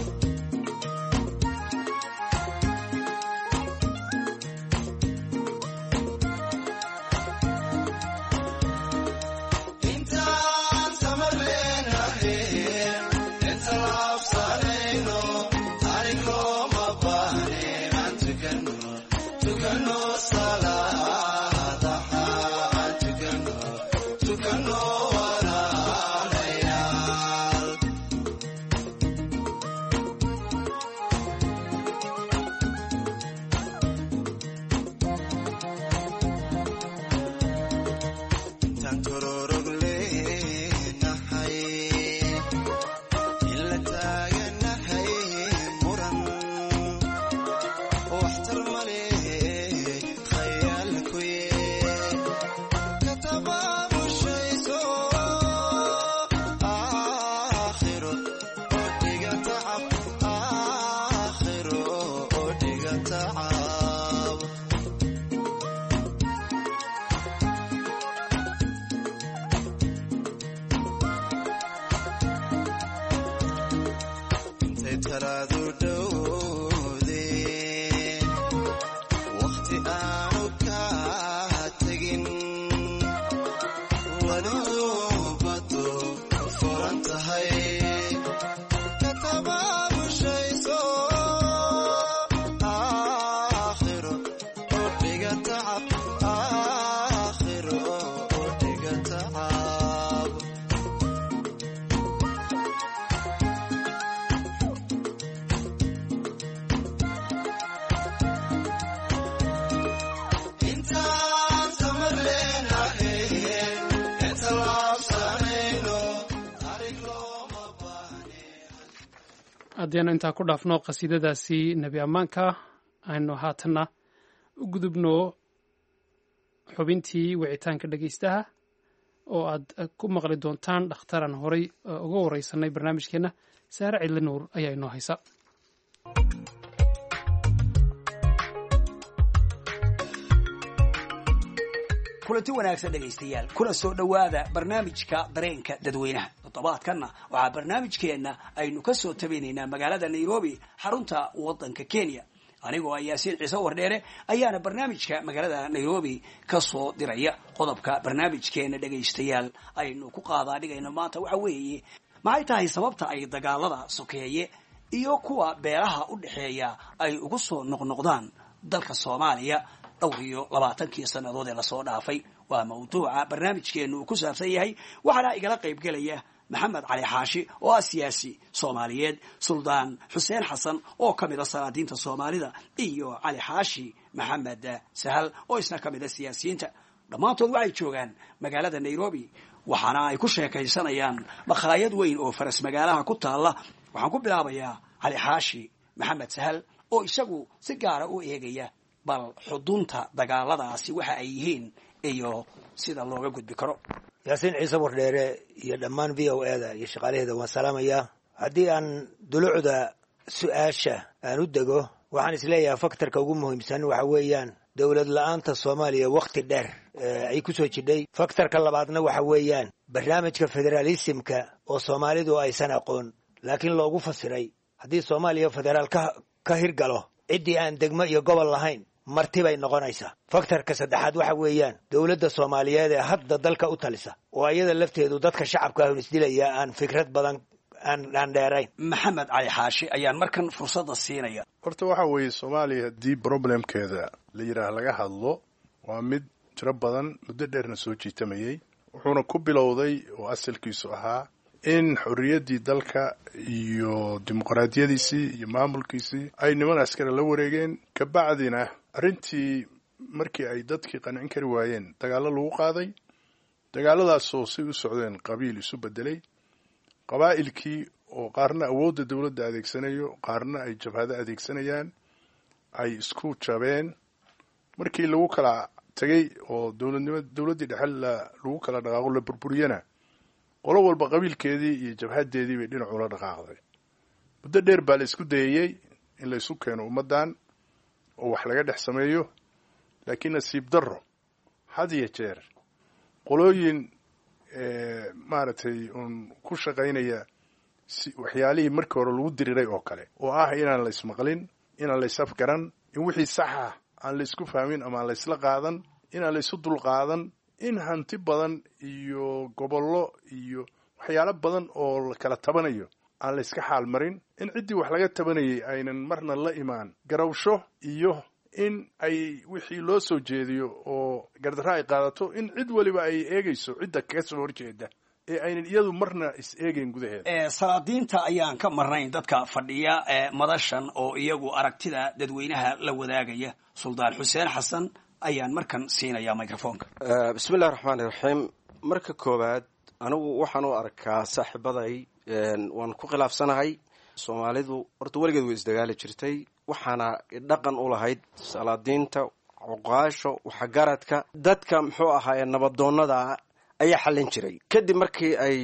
intaan tamarleenahe inta laabsanayno taarikhlooma baahne aan tukano tukano salaadaha aan tukano tukano walaalayaal intaan kororog leenahay in la taaganahay muran waxtar male khayaalku ye katababushayso aakhiro oo dhiga tacab aakhiro oo dhiga tacab intay talaadu dhowdeen wakhti aanu ka tegin walidubadu furan tahay katababushayso aakhiro oo dhiga tacab aakhiro oo dhiga tacab intaan tamar leenahe inta laabsanayno haddianu intaa ku dhaafno qasiidadaasi nebi ammaanka aynu haatanna u gudubno xubintii wicitaanka dhegaystaha oo aad ku maqli doontaan dhakhtaran horay uga wareysanay barnaamijkeenna saare cidli nuur ayaa inoo haysa kulanti wanaagsan dhegaystayaal kuna soo dhowaada barnaamijka dareenka dadweynaha toddobaadkanna waxaa barnaamijkeenna aynu ka soo tabinaynaa magaalada nairobi xarunta waddanka kenya anigoo ah yaasiin ciise wardheere ayaana barnaamijka magaalada nairobi ka soo diraya qodobka barnaamijkeena dhegaystayaal aynu ku qaadaa dhigayno maanta waxa weeye maxay tahay sababta ay dagaalada sokeeye iyo kuwa beelaha u dhexeeya ay ugu soo noqnoqdaan dalka soomaaliya dhowr iyo labaatankii sannadood ee lasoo dhaafay waa mawduuca barnaamijkeenu uu ku saabsan yahay waxaana igala qayb gelaya maxamed cali xaashi oo ah siyaasi soomaaliyeed suldaan xuseen xasan oo ka mid a salaadiinta soomaalida iyo cali xaashi maxamed sahal oo isna ka mid a siyaasiyiinta dhammaantood waxay joogaan magaalada nairobi waxaana ay ku sheekaysanayaan makhaayad weyn oo faras magaalaha ku taalla waxaan ku bilaabayaa cali xaashi maxamed sahal oo isagu si gaara u eegaya bal xudunta dagaaladaasi waxa ay yihiin iyo sida looga gudbi karo yaasiin ciise wardheere iyo dhammaan v o e da iyo shaqaalaheeda waan salaamayaa haddii aan dulucda su-aasha aan u dego waxaan isleeyahay faktorka ugu muhiimsan waxa weeyaan dowlad la-aanta soomaaliya wakhti dheer ay ku soo jidhay faktorka labaadna waxa weeyaan barnaamijka federaalisimka oo soomaalidu aysan aqoon laakiin loogu fasiray haddii soomaaliya federaal ka hirgalo ciddii aan degmo iyo gobol lahayn marti bay noqonaysaa faktorka saddexaad waxa weeyaan dowladda soomaaliyeed ee hadda dalka u talisa oo iyada lafteedu dadka shacabka ahun isdilaya aan fikrad badan aan dheerayn maxamed cali xaashi ayaan markan fursadda siinaya horta waxa weeye soomaaliya haddii problemkeeda la yidhaah laga hadlo waa mid tiro badan muddo dheerna soo jiitamayey wuxuuna ku bilowday oo asalkiisu ahaa in xorriyaddii dalka iyo dimuqraadiyadiisii iyo maamulkiisii ay niman askari la wareegeen kabacdina arrintii markii ay dadkii qancin kari waayeen dagaallo lagu qaaday dagaalladaasoo si u socdeen qabiil isu beddelay qabaa'ilkii oo qaarna awoodda dowladda adeegsanayo qaarna ay jabhado adeegsanayaan ay isku jabeen markii lagu kala tegey oo dowladnimo dowladdii dhexe lagu kala dhaqaaqo la burburiyana qolo walba qabiilkeedii iyo jabhadeedii bay dhinacula dhaqaaqday muddo dheer baa la isku dayayey in la isu keeno ummaddan oo wax laga dhex sameeyo laakiin nasiib darro had iyo jeer qolooyin maaragtay uun ku shaqaynaya si waxyaalihii markii hore lagu diriray oo kale oo ah inaan la ismaqlin inaan la isafgaran in wixii saxa aan la isku fahmin ama aan la isla qaadan inaan la isu dulqaadan in hanti badan iyo gobollo iyo waxyaalo badan oo la kala tabanayo aan la iska xaal marin in ciddii wax laga tabanayay aynan marna la imaan garawsho iyo in ay wixii loo soo jeediyo oo gardarro ay qaadato in cid weliba ay eegayso cidda kaga soo horjeeda ee aynan iyadu marna is eegayn gudaheeda salaadiinta ayaan ka marnayn dadka fadhiya madashan oo iyagu aragtida dadweynaha la wadaagaya suldaan xuseen xasan ayaan markan siinaya microfonka bismillahi raxmaani raxiim marka koowaad anigu waxaan u arkaa saaxiibaday waan ku khilaafsanahay soomaalidu horta weligeed way isdagaali jirtay waxaana dhaqan u lahayd salaadiinta cuqaasho waxgaradka dadka muxuu ahaaye nabadoonnada ayaa xallin jiray kadib markii ay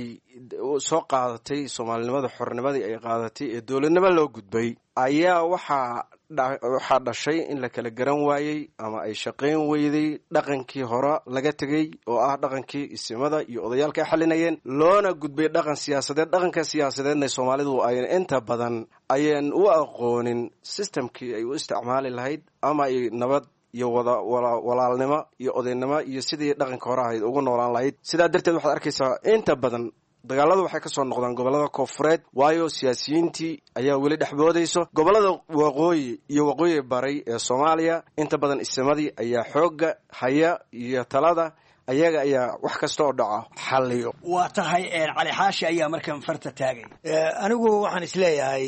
soo qaadatay soomaalinimada xornimadii ay qaadatay ee dowladnimo loo gudbay ayaa waxaa waxaa dhashay in la kala garan waayey ama ay shaqayn weyday dhaqankii hore laga tegey oo ah dhaqankii isimada iyo odayaalka ay xalinayeen loona gudbay dhaqan siyaasadeed dhaqanka siyaasadeedna soomaalidu ay inta badan ayaan u aqoonin systemkii ay u isticmaali lahayd ama ay nabad iyo wada walaalnimo iyo odaynimo iyo sidii dhaqanka hore ahayd ugu noolaan lahayd sidaa darteed waxaad arkaysaa inta badan dagaaladu waxay kasoo noqdaan gobolada koonfureed waayo siyaasiyiintii ayaa weli dhexboodayso gobolada waqooyi iyo waqooyi baray ee soomaaliya inta badan isimadii ayaa xoogga haya iyo talada ayaga ayaa wax kasta oo dhaco xalliyo waa tahay cali xaashi ayaa markan farta taagay anigu waxaan isleeyahay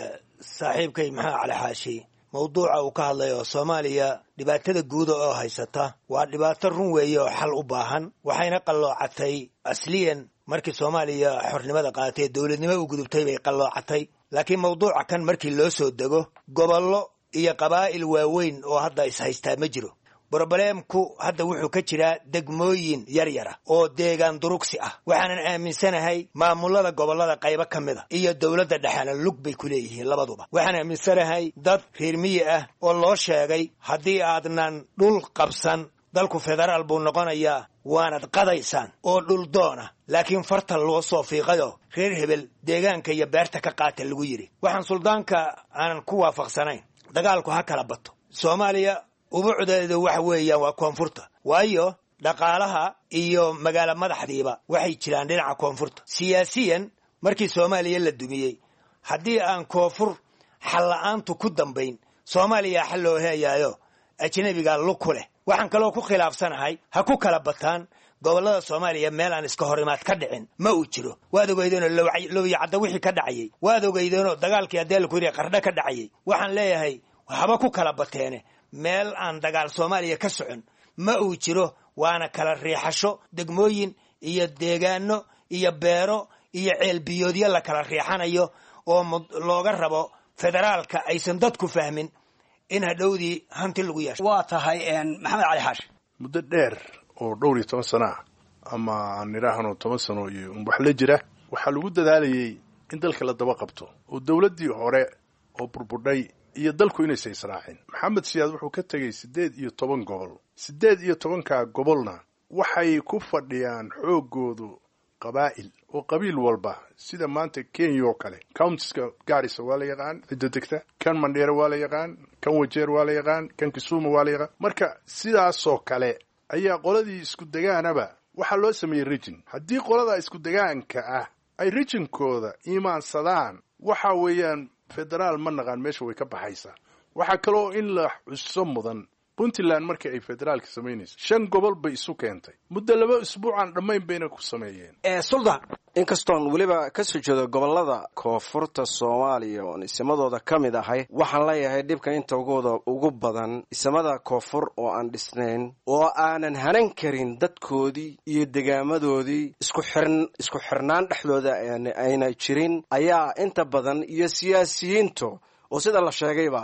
saaxiibkay maxaa cali xaashi mawduuca uu ka hadlay oo soomaaliya dhibaatada guuda oo haysata waa dhibaato run weeye oo xal u baahan waxayna qalloocatay asliyan markii soomaaliya xornimada qaadatay ee dowladnimo u gudubtay bay qalloocatay laakiin mawduuca kan markii loo soo dego gobollo iyo qabaa'il waaweyn oo hadda is-haystaa ma jiro brobleemku hadda wuxuu ka jiraa degmooyin yar yara oo deegaan durugsi ah waxaanan aaminsanahay maamulada gobollada qaybo ka mid a iyo dowladda dhexena lug bay ku leeyihiin labaduba waxaan aaminsanahay dad reer miyi ah oo loo sheegay haddii aadnan dhul qabsan dalku federaal buu noqonayaa waanad qadaysaan oo dhul doona laakiin farta loo soo fiiqayo reer hebel deegaanka iyo beerta ka qaata lagu yidhi waxaan suldaanka aanan ku waafaqsanayn dagaalku ha kala bato soomaaliya ubucdeedu waxa weeyaan waa koonfurta waayo dhaqaalaha iyo magaalo madaxdiiba waxay jiraan dhinaca koonfurta siyaasiyan markii soomaaliya la dumiyey haddii aan koonfur xalla-aantu ku dambayn soomaaliya xal loo heeyaayo ajnabiga luku leh waxaan kaloo ku khilaafsanahay ha ku kala bataan gobollada soomaaliya meel aan iska horimaad ka dhicin ma uu jiro waad ogeydeenoo lowyacadda wixii ka dhacayay waad ogeydeenoo dagaalkii haddee laku yidhi qardho ka dhacayay waxaan leeyahay haba ku kala bateene meel aan dagaal soomaaliya ka socon ma uu jiro waana kala riixasho degmooyin iyo deegaano iyo beero iyo ceelbiyoodyo la kala riixanayo oo looga rabo federaalka aysan dadku fahmin in hadhowdii hanti lagu yeesho waa tahay maxamed cali xaashi muddo dheer oo dhowr iyo toban sano ah ama aan idhaahno toban sano iyo wax la jira waxaa lagu dadaalayay in dalka la daba qabto oo dowladdii hore oo burburdhay iyo dalku inaysa israacin maxamed siyaad wuxuu ka tegey siddeed iyo toban gobol siddeed iyo tobankaa gobolna waxay ku fadhiyaan xooggoodu qabaa'il oo qabiil walba sida maanta kenya oo kale countiska gaarisa waa la yaqaan cidda degta kan mandheere waa la yaqaan kan wajeer waa la yaqaan kan kisuuma waa la yaqaan marka sidaasoo kale ayaa qoladii isku degaanaba waxaa loo sameeyey rijin haddii qolada isku degaanka ah ay rijinkooda iimaansadaan waxa weeyaan federaal ma naqaan meesha way ka baxaysaa waxaa kaloo in la xuso mudan puntland markii ay federaalka samaynayso shan gobol bay isu keentay muddo laba isbuucaan dhammayn bayna ku sameeyeen suldan inkastoon weliba ka soo jeedo gobolada koonfurta soomaaliya oon isimadooda ka mid ahay waxaan leeyahay dhibka intagooda ugu badan isimada koonfur oo aan dhisnayn oo aanan hanan karin dadkoodii iyo degaamadoodii isku xirn isku xirnaan dhexdooda ayna jirin ayaa inta badan iyo siyaasiyiintu oo sida la sheegayba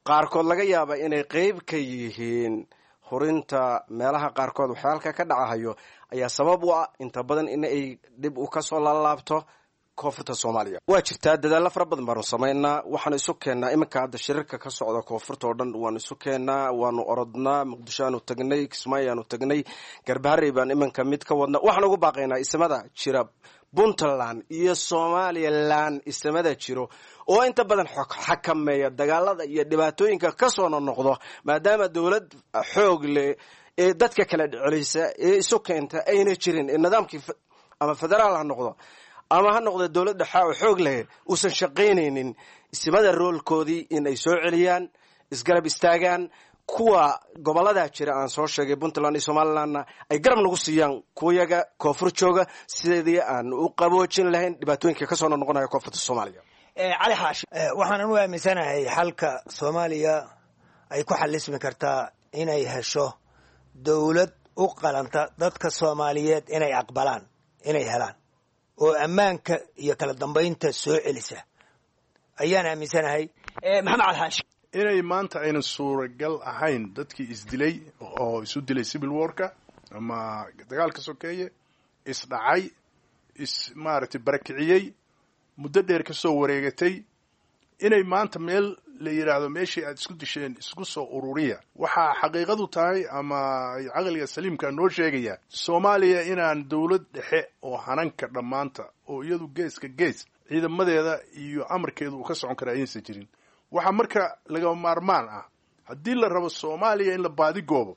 qaarkood laga yaaba inay qeyb ka yihiin hurinta meelaha qaarkood waxyaalka ka dhacahayo ayaa sabab u ah inta badan in ay dhib u kasoo laalaabto koonfurta soomaaliya waa jirtaa dadaalo fara badan baanu samaynaa waxaanu isu keennaa iminka hadda shirarka ka socda koonfurta oo dhan waanu isu keennaa waanu orodnaa muqdisho aanu tagnay kismaayo aanu tagnay garbaharey baan iminka mid ka wadna waxaan ugu baaqaynaa isimada jira puntland iyo somalilan isimada jiro oo inta badan xakameeya dagaalada iyo dhibaatooyinka kasoo nonoqdo maadaama dowlad xoog leh ee dadka kala celisa ee isu keenta ayna jirin ee nidaamkii ama federaal ha noqdo ama ha noqda dowlad dhexa oo xoog leh uusan shaqaynaynin isimada roolkoodii in ay soo celiyaan isgarab istaagaan kuwa gobolada jira aan soo sheegay puntland iyo somalilandna ay garab nagu siiyaan kuyaga koonfur jooga sidii aan u qaboojin lahayn dhibaatooyinka kasoo noqonaya koonfurta soomaaliya cali xaashi waxaanan u aaminsanahay xalka soomaaliya ay ku xalismi kartaa inay hesho dowlad u qalanta dadka soomaaliyeed inay aqbalaan inay helaan oo ammaanka iyo kala dambaynta soo celisa ayaan aaminsanahay maxamed cali xaashi inay maanta aynan suuragal ahayn dadkii isdilay oo isu dilay civil warka ama dagaalka sokeeye isdhacay is maaragtay barakiciyey muddo dheer ka soo wareegatay inay maanta meel la yidhaahdo meeshii aad isku disheen isku soo ururiya waxaa xaqiiqadu tahay ama caqliga saliimka noo sheegaya soomaaliya inaan dowlad dhexe oo hananka dhammaanta oo iyadu geeska gees ciidamadeeda iyo amarkeedu uu ka socon kara ayaysan jirin waxaa marka lagama maarmaan ah haddii la rabo soomaaliya in la baadigoobo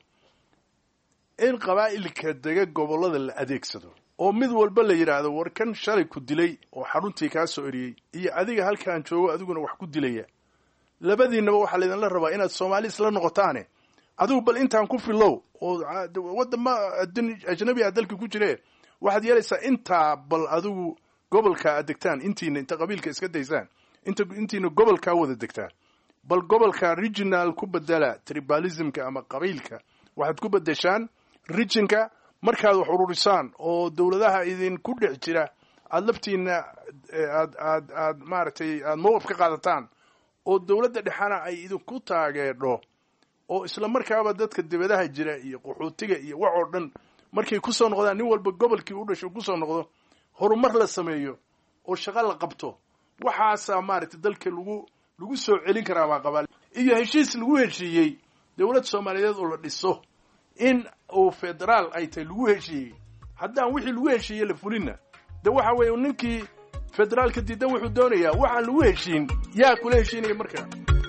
in qabaa'ilka dega gobollada la adeegsado oo mid walba la yidhaahdo war kan shalay ku dilay oo xaruntii kaa soo eriyey iyo adiga halkaan joogo adiguna wax ku dilaya labadiinaba waxaa laydinla rabaa inaad soomaali isla noqotaane adigu bal intaan ku filow oo wadama ajnabi a dalka ku jire waxaad yeelaysaa intaa bal adigu gobolka aad degtaan intiina inta qabiilka iska daysaan inta intiina gobolkaa wada degtaan bal gobolka regional ku bedela tribalismka ama qabiilka waxaad ku bedeshaan regionka markaad wax ururisaan oo dowladaha idinku dhex jira aada laftiina aad aad aad maaragtay aada mowqif ka qaadataan oo dowladda dhexana ay idinku taageedho oo isla markaaba dadka dibadaha jira iyo qaxootiga iyo wax oo dhan markay kusoo noqdaan nin walba gobolkii u dhasho kusoo noqdo horumar la sameeyo oo shaqo la qabto waxaasaa maaragtay dalka lagu lagu soo celin karaa baa qabaa iyo heshiis lagu heshiiyey dowlad soomaaliyeed oo la dhiso in uu federaal ay tahay lagu heshiiyey haddaan wixii lagu heshiiyey la fulinna de waxa weeye ninkii federaalka diidan wuxuu doonayaa waxaan lagu heshiin yaa kula heshiinaya marka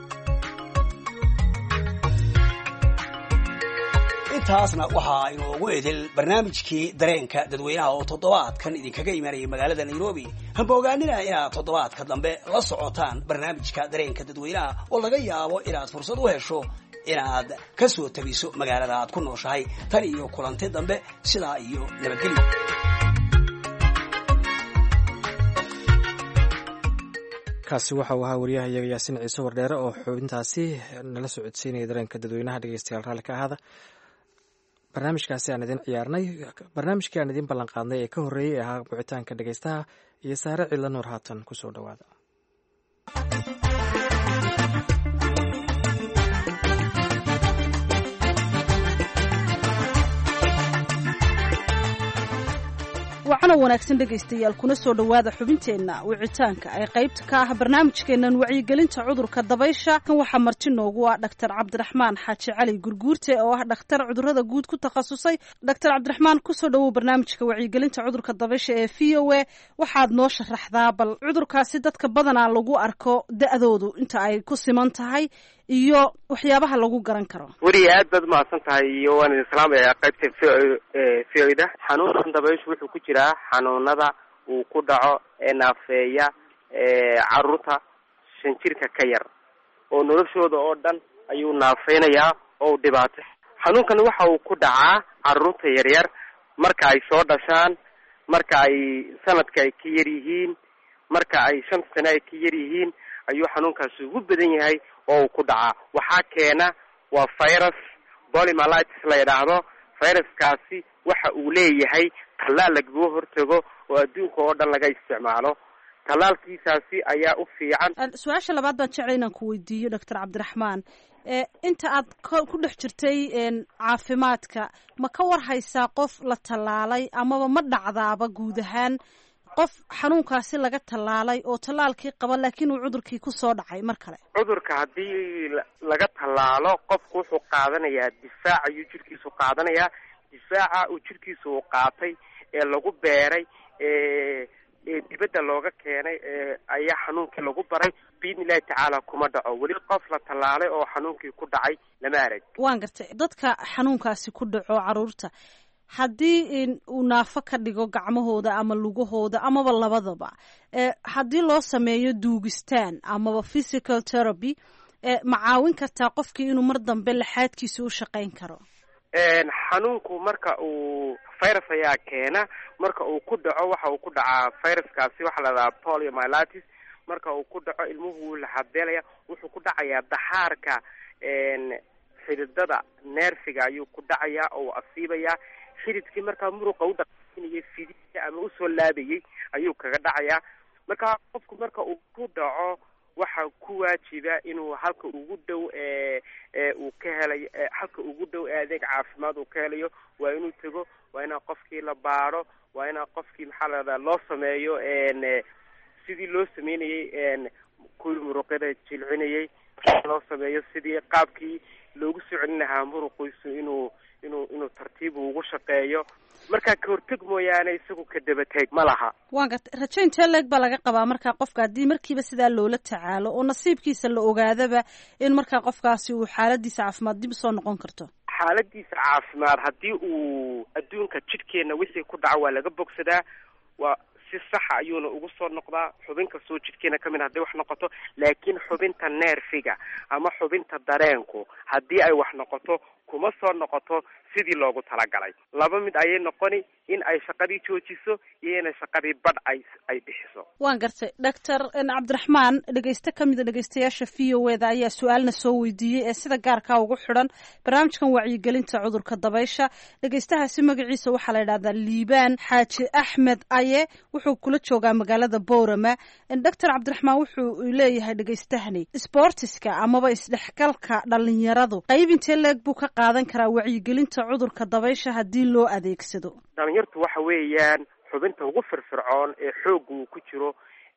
intaasna waxaa inoogu edel barnaamijkii dareenka dadweynaha oo toddobaadkan idinkaga imanayay magaalada nairobi hamba ogaanina inaad toddobaadka dambe la socotaan barnaamijka dareenka dadweynaha oo laga yaabo inaad fursad u hesho inaad ka soo tabiso magaalada aad ku nooshahay tan iyo kulanti dambe sidaa iyo nabadgelyo kaasi waxa uu ahaa wariyahayaga yaasiin ciise wardheere oo xubintaasi nala soo codsiinaya dareenka dadweynaha dhegeystayaal raalli ka ahaada barnaamijkaasi aan idin ciyaarnay barnaamijkii aan idin ballan qaadnay ee ka horreeyey ee ahaa wicitaanka dhegeystaha iyo saare cidla nuur haatan kusoo dhowaada wacana wanaagsan dhegaystayaal kuna soo dhowaada xubinteenna wicitaanka ay qaybta ka ah barnaamijkeennan wacyigelinta cudurka dabaysha kan waxaa marti noogu ah dhaktar cabdiraxmaan xaaji cali gurguurte oo ah dhakhtar cudurada guud ku takhasusay dhaktar cabdiraxmaan kusoo dhowow barnaamijka wacyigelinta cudurka dabaysha ee v o a waxaad noo sharaxdaa bal cudurkaasi dadka badanaa lagu arko da-doodu inta ay ku siman tahay iyo waxyaabaha lagu garan karo weliya aad baad umahadsan tahay iyo waan idin salaamayaa qaybta v o da xanuunkan dabayshu wuxuu ku jiraa xanuunada uu ku dhaco ee naafeeya caruurta shan jirka ka yar oo noloshooda oo dhan ayuu naafeynayaa oo u dhibaatay xanuunkan waxa uu ku dhacaa caruurta yaryar marka ay soo dhashaan marka ay sanadka ay ka yar yihiin marka ay shan sane ay ka yar yihiin ayuu xanuunkaasi ugu badan yahay oo uu ku dhacaa waxaa keena waa virus polymalitis la yidhaahdo viruskaasi waxa uu leeyahay tallaal lagaga hortago oo adduunka oo dhan laga isticmaalo tallaalkiisaasi ayaa u fiican su-aasha labaad baan jeclay inaan ku weydiiyo doctor cabdiraxmaan inta aad ku dhex jirtay caafimaadka ma ka war haysaa qof la tallaalay amaba ma dhacdaaba guud ahaan qof xanuunkaasi laga tallaalay oo tallaalkii qaba laakiin uu cudurkii kusoo dhacay mar kale cudurka haddii laga tallaalo qofku wuxuu qaadanayaa difaac ayuu jirkiisu qaadanayaa difaaca uu jirkiisa uu qaatay ee lagu beeray ee ee dibadda looga keenay ee ayaa xanuunkii lagu baray biidni illahi tacaala kuma dhaco weli qof la tallaalay oo xanuunkii ku dhacay lama arag waan gartay dadka xanuunkaasi ku dhaco caruurta haddii uu naafo ka dhigo gacmahooda ama lugahooda amaba labadaba haddii loo sameeyo duugistaan amaba physical therapy ma caawin kartaa qofkii inuu mar dambe laxaadkiisa u shaqayn karo xanuunku marka uu virus ayaa keena marka uu ku dhaco waxa uu ku dhacaa viruskaasi waxaa la dhahaa poliomyelitis marka uu ku dhaco ilmuhu wuu laxabeelaya wuxuu ku dhacayaa daxaarka xididada neerfiga ayuu ku dhacayaa oo asiibayaa xididkii markaa muruqa u dhaqaajinayay fidida ama usoo laabayay ayuu kaga dhacayaa marka qofku marka uu ku dhaco waxa ku waajiba inuu halka ugu dhow ee ee uu ka helayo halka ugu dhow ee adeeg caafimaad uu ka helayo waa inuu tego waa inaa qofkii la baaro waa inaa qofkii maxaa la dhahdaa loo sameeyo n sidii loo sameynayay kuwii muruqyada jilcinayay loo sameeyo sidii qaabkii loogu soo celin lahaa muruqiisu inuu inuu inuu tartiib ugu shaqeeyo markaa ka horteg mooyaane isagu ka dabateeg ma laha waan gartay rajo intee leeg baa laga qabaa markaa qofka haddii markiiba sidaa loola tacaalo oo nasiibkiisa la ogaadaba in markaa qofkaasi uu xaaladiisa caafimaad dib usoo noqon karto xaaladiisa caafimaad haddii uu adduunka jidhkeena wixii ku dhaco waa laga bogsadaa waa si saxa ayuuna ugu soo noqdaa xubin kastoo jidhkeena kamid hadday wax noqoto laakiin xubinta neerfiga ama xubinta dareenku haddii ay wax noqoto kuma soo noqoto sidii loogu talagalay laba mid ayay noqoni in ay shaqadii joojiso iyo inay shaqadii badh ay ay bixiso waan gartay doctor cabdiraxmaan dhegeyste kamida dhegeystayaasha v o e da ayaa su-aalna soo weydiiyey ee sida gaarkaa ugu xidhan barnaamijkan wacyigelinta cudurka dabaysha dhegeystahaasi magaciisa waxaa la yidhahdaa liibaan xaaji axmed aye wuxuu kula joogaa magaalada boorama doctor cabdiraxmaan wuxuu leeyahay dhegeystahani sportiska amaba isdhexgalka dhalinyaradu qayb intee leeg buu ka qaadan karaa wacyigelinta cudurka dabaysha haddii loo adeegsado dhalinyartu waxa weeyaan xubinta ugu firfircoon ee xoogga uu ku jiro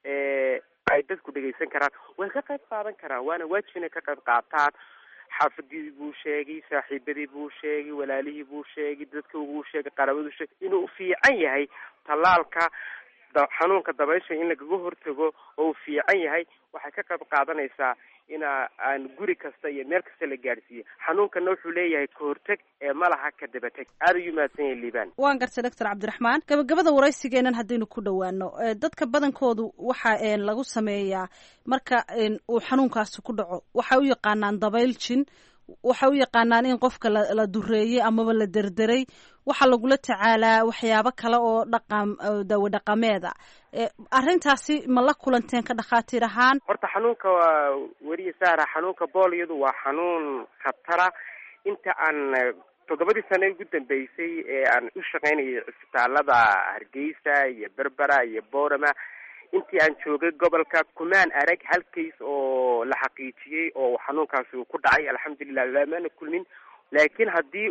ee ay dadku dhegaysan karaan way ka qayb qaadan karaan waana waajib inay ka qayb qaataan xaafadii buu sheegay saaxiibadii buu sheegay walaalihii buu sheegay dadka uu sheegay qarabaduu sheegay inuu fiican yahay tallaalka xanuunka dabaysha in lagaga hortago oo uu fiican yahay waxay ka qayb qaadanaysaa ina aan guri kasta iyo meel kasta la gaadhsiiyo xanuunkana wuxuu leeyahay ka horteg ee malaha ka dabateg aada ayuu mahadsan yahay liibaan waan gartay doctor cabdiraxmaan gabagabada waraysigeenan haddaynu ku dhowaano dadka badankoodu waxa lagu sameeyaa marka uu xanuunkaasi ku dhaco waxay u yaqaanaan dabayl jin waxay u yaqaanaan in qofka la la dureeyey amaba la derderay waxaa lagula tacaalaa waxyaabo kale oo dhaqan dawo dhaqameeda arrintaasi ma la kulanteen ka dhakhaatiir ahaan horta xanuunka waa weriye saara xanuunka booliyadu waa xanuun khatara inta aan toddobadii sane ugu dambeysay ee aan u shaqaynayay cisbitaalada hargeysa iyo berbera iyo boorama intii aan joogay gobolka kumaan arag hal kays oo la xaqiijiyey oo xanuunkaasi uu ku dhacay alxamdulilah lamaana kulmin laakiin haddii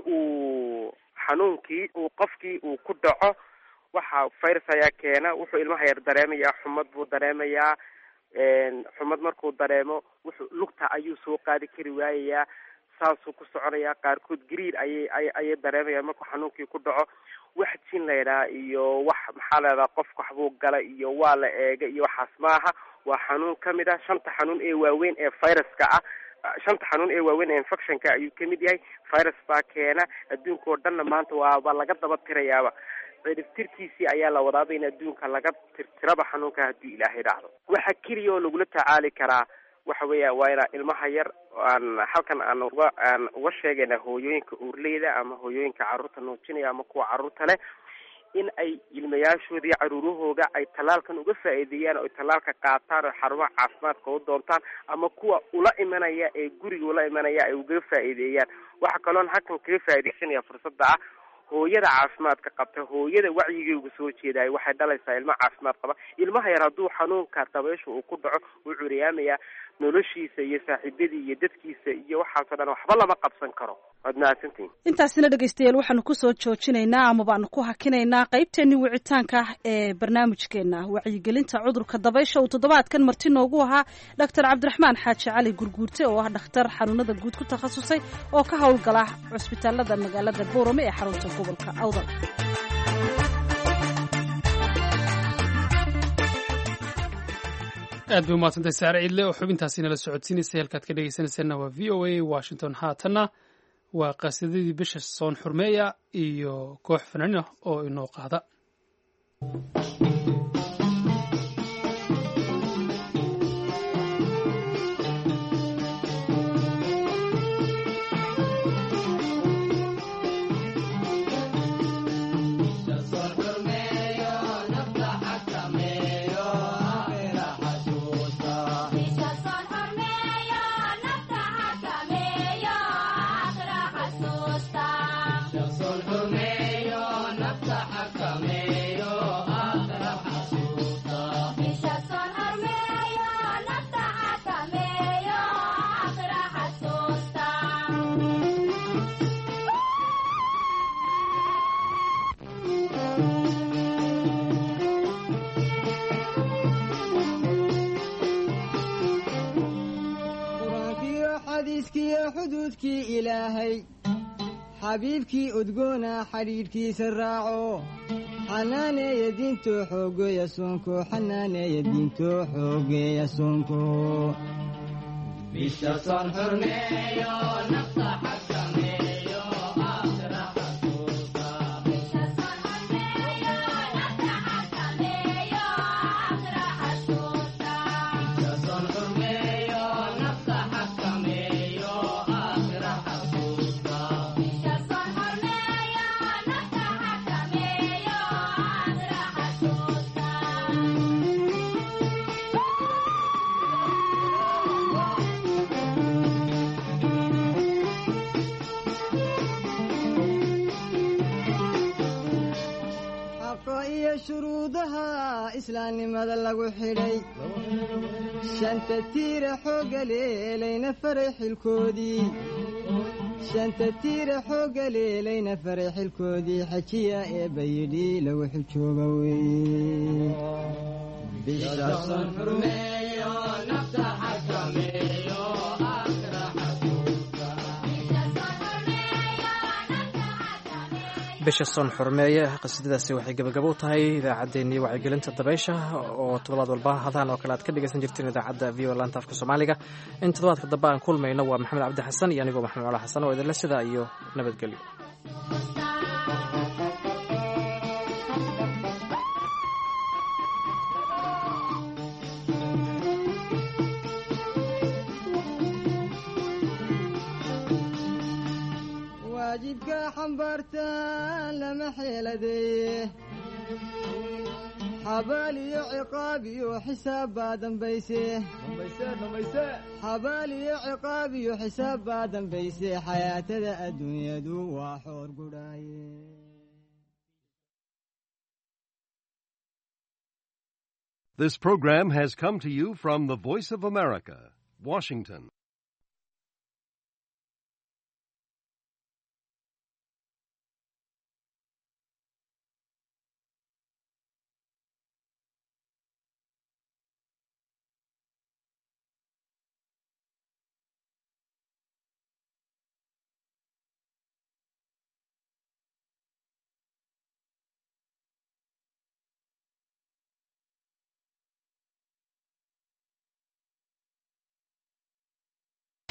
uu xanuunkii uu qofkii uu ku dhaco waxa virus ayaa keena wuxuu ilmaha yar dareemayaa xumad buu dareemayaa xumad markuu dareemo wuxuu lugta ayuu soo qaadi kari waayayaa saasuu ku soconayaa qaarkood gariir ayay ayay dareemayaan markuu xanuunkii ku dhaco wax jin laydhaha iyo wax maxaa la ydhaha qofka waxbuu gala iyo waa la eega iyo waxaas maaha waa xanuun kamid ah shanta xanuun ee waaweyn ee viruska ah shanta xanuun ee waaweyn ee infectionka ayuu kamid yahay virus baa keena adduunka oo dhanna maanta waaba laga daba tirayaaba ciribtirkiisii ayaa la wadaaba in adduunka laga tirtiraba xanuunka hadduu ilaahay dhacdo waxa keliya oo lagula tacaali karaa waxa weeya waa inaa ilmaha yar aan halkan aan uga aan uga sheegayna hooyooyinka uurleyda ama hooyooyinka carruurta nuujinaya ama kuwa carruurta leh in ay ilmayaashooda iyo caruurahooga ay tallaalkan uga faa'iideeyaan oo ay tallaalka qaataan oo xarumaha caafimaadka u doontaan ama kuwa ula imanaya ee guriga ula imanaya ay uga faa'iideeyaan waxa kaloon halkan kaga faa'iideysanaya fursadda ah hooyada caafimaadka qabta hooyada wacyigeygu soo jeedayo waxay dhalaysaa ilmo caafimaad qaba ilmaha yar hadduu xanuunka dabaysha uu ku dhaco wuu curyaamayaa noloshiisa iyo saaxiibadii iyo dadkiisa iyo waxaasoo dhan waxba lama qabsan karo waad mahadsantihin intaasina dhegaystayaal waxaanu kusoo joojinaynaa ama baanu ku hakinaynaa qaybteennii wicitaanka ah ee barnaamijkeena wacyigelinta cudurka dabaysha uu toddobaadkan marti noogu ahaa dhaktar cabdiraxmaan xaaji cali gurguurte oo ah dhakhtar xanuunada guud ku takhasusay oo ka howlgala cusbitaalada magaalada boorame ee xarunta gobolka awdal aad bay umahadsantay saare ciidle oo xubintaasi nala socodsiinaysay halkaad ka dhegeysanayseena waa v o a washington haatanna waa qaasidadii bisha soon xurmeeya iyo koox fanaaniin ah oo inoo qaada qur-aankiyo xadiiskiyo xuduudkii ilaahay xabiibkii udgoona xidhiidhkiisa raaco xanaaneeya diinto xoogeeya soonko xanaaneeya diinto xoogeeya soonko xaqa iyo shuruudaha islaamnimada lagu xidhay shanta tiira xoogga leelayna faray xilkoodii shanta tiira xoogga leelayna faray xilkoodii xajiya eebba yidhi lagu xijooga weeye bishason xurmeeyo nafta xakameeyo bisha soon xurmeeye qasiidadaasi waxay gebagabo u tahay idaacaddeenii wacyigelinta dabaysha oo toddobaad walba hadahan oo kale aad ka dhegaysan jirteen idaacadda v o laanta afka soomaaliga in toddobaadka dambe aan kulmayno waa maxamed cabdi xasan iyo anigoo maxamed cala xasan oo idinle sidaa iyo nabadgelyo waajibka xambaartaan lama xeeladeeye xabaal iyo ciqaab iyo xisaab baa dambayse xabaal iyo ciqaab iyo xisaab baa dambayse xayaatada adduunyadu waa xoor gudhaaye This program has come to you from the Voice of America, Washington.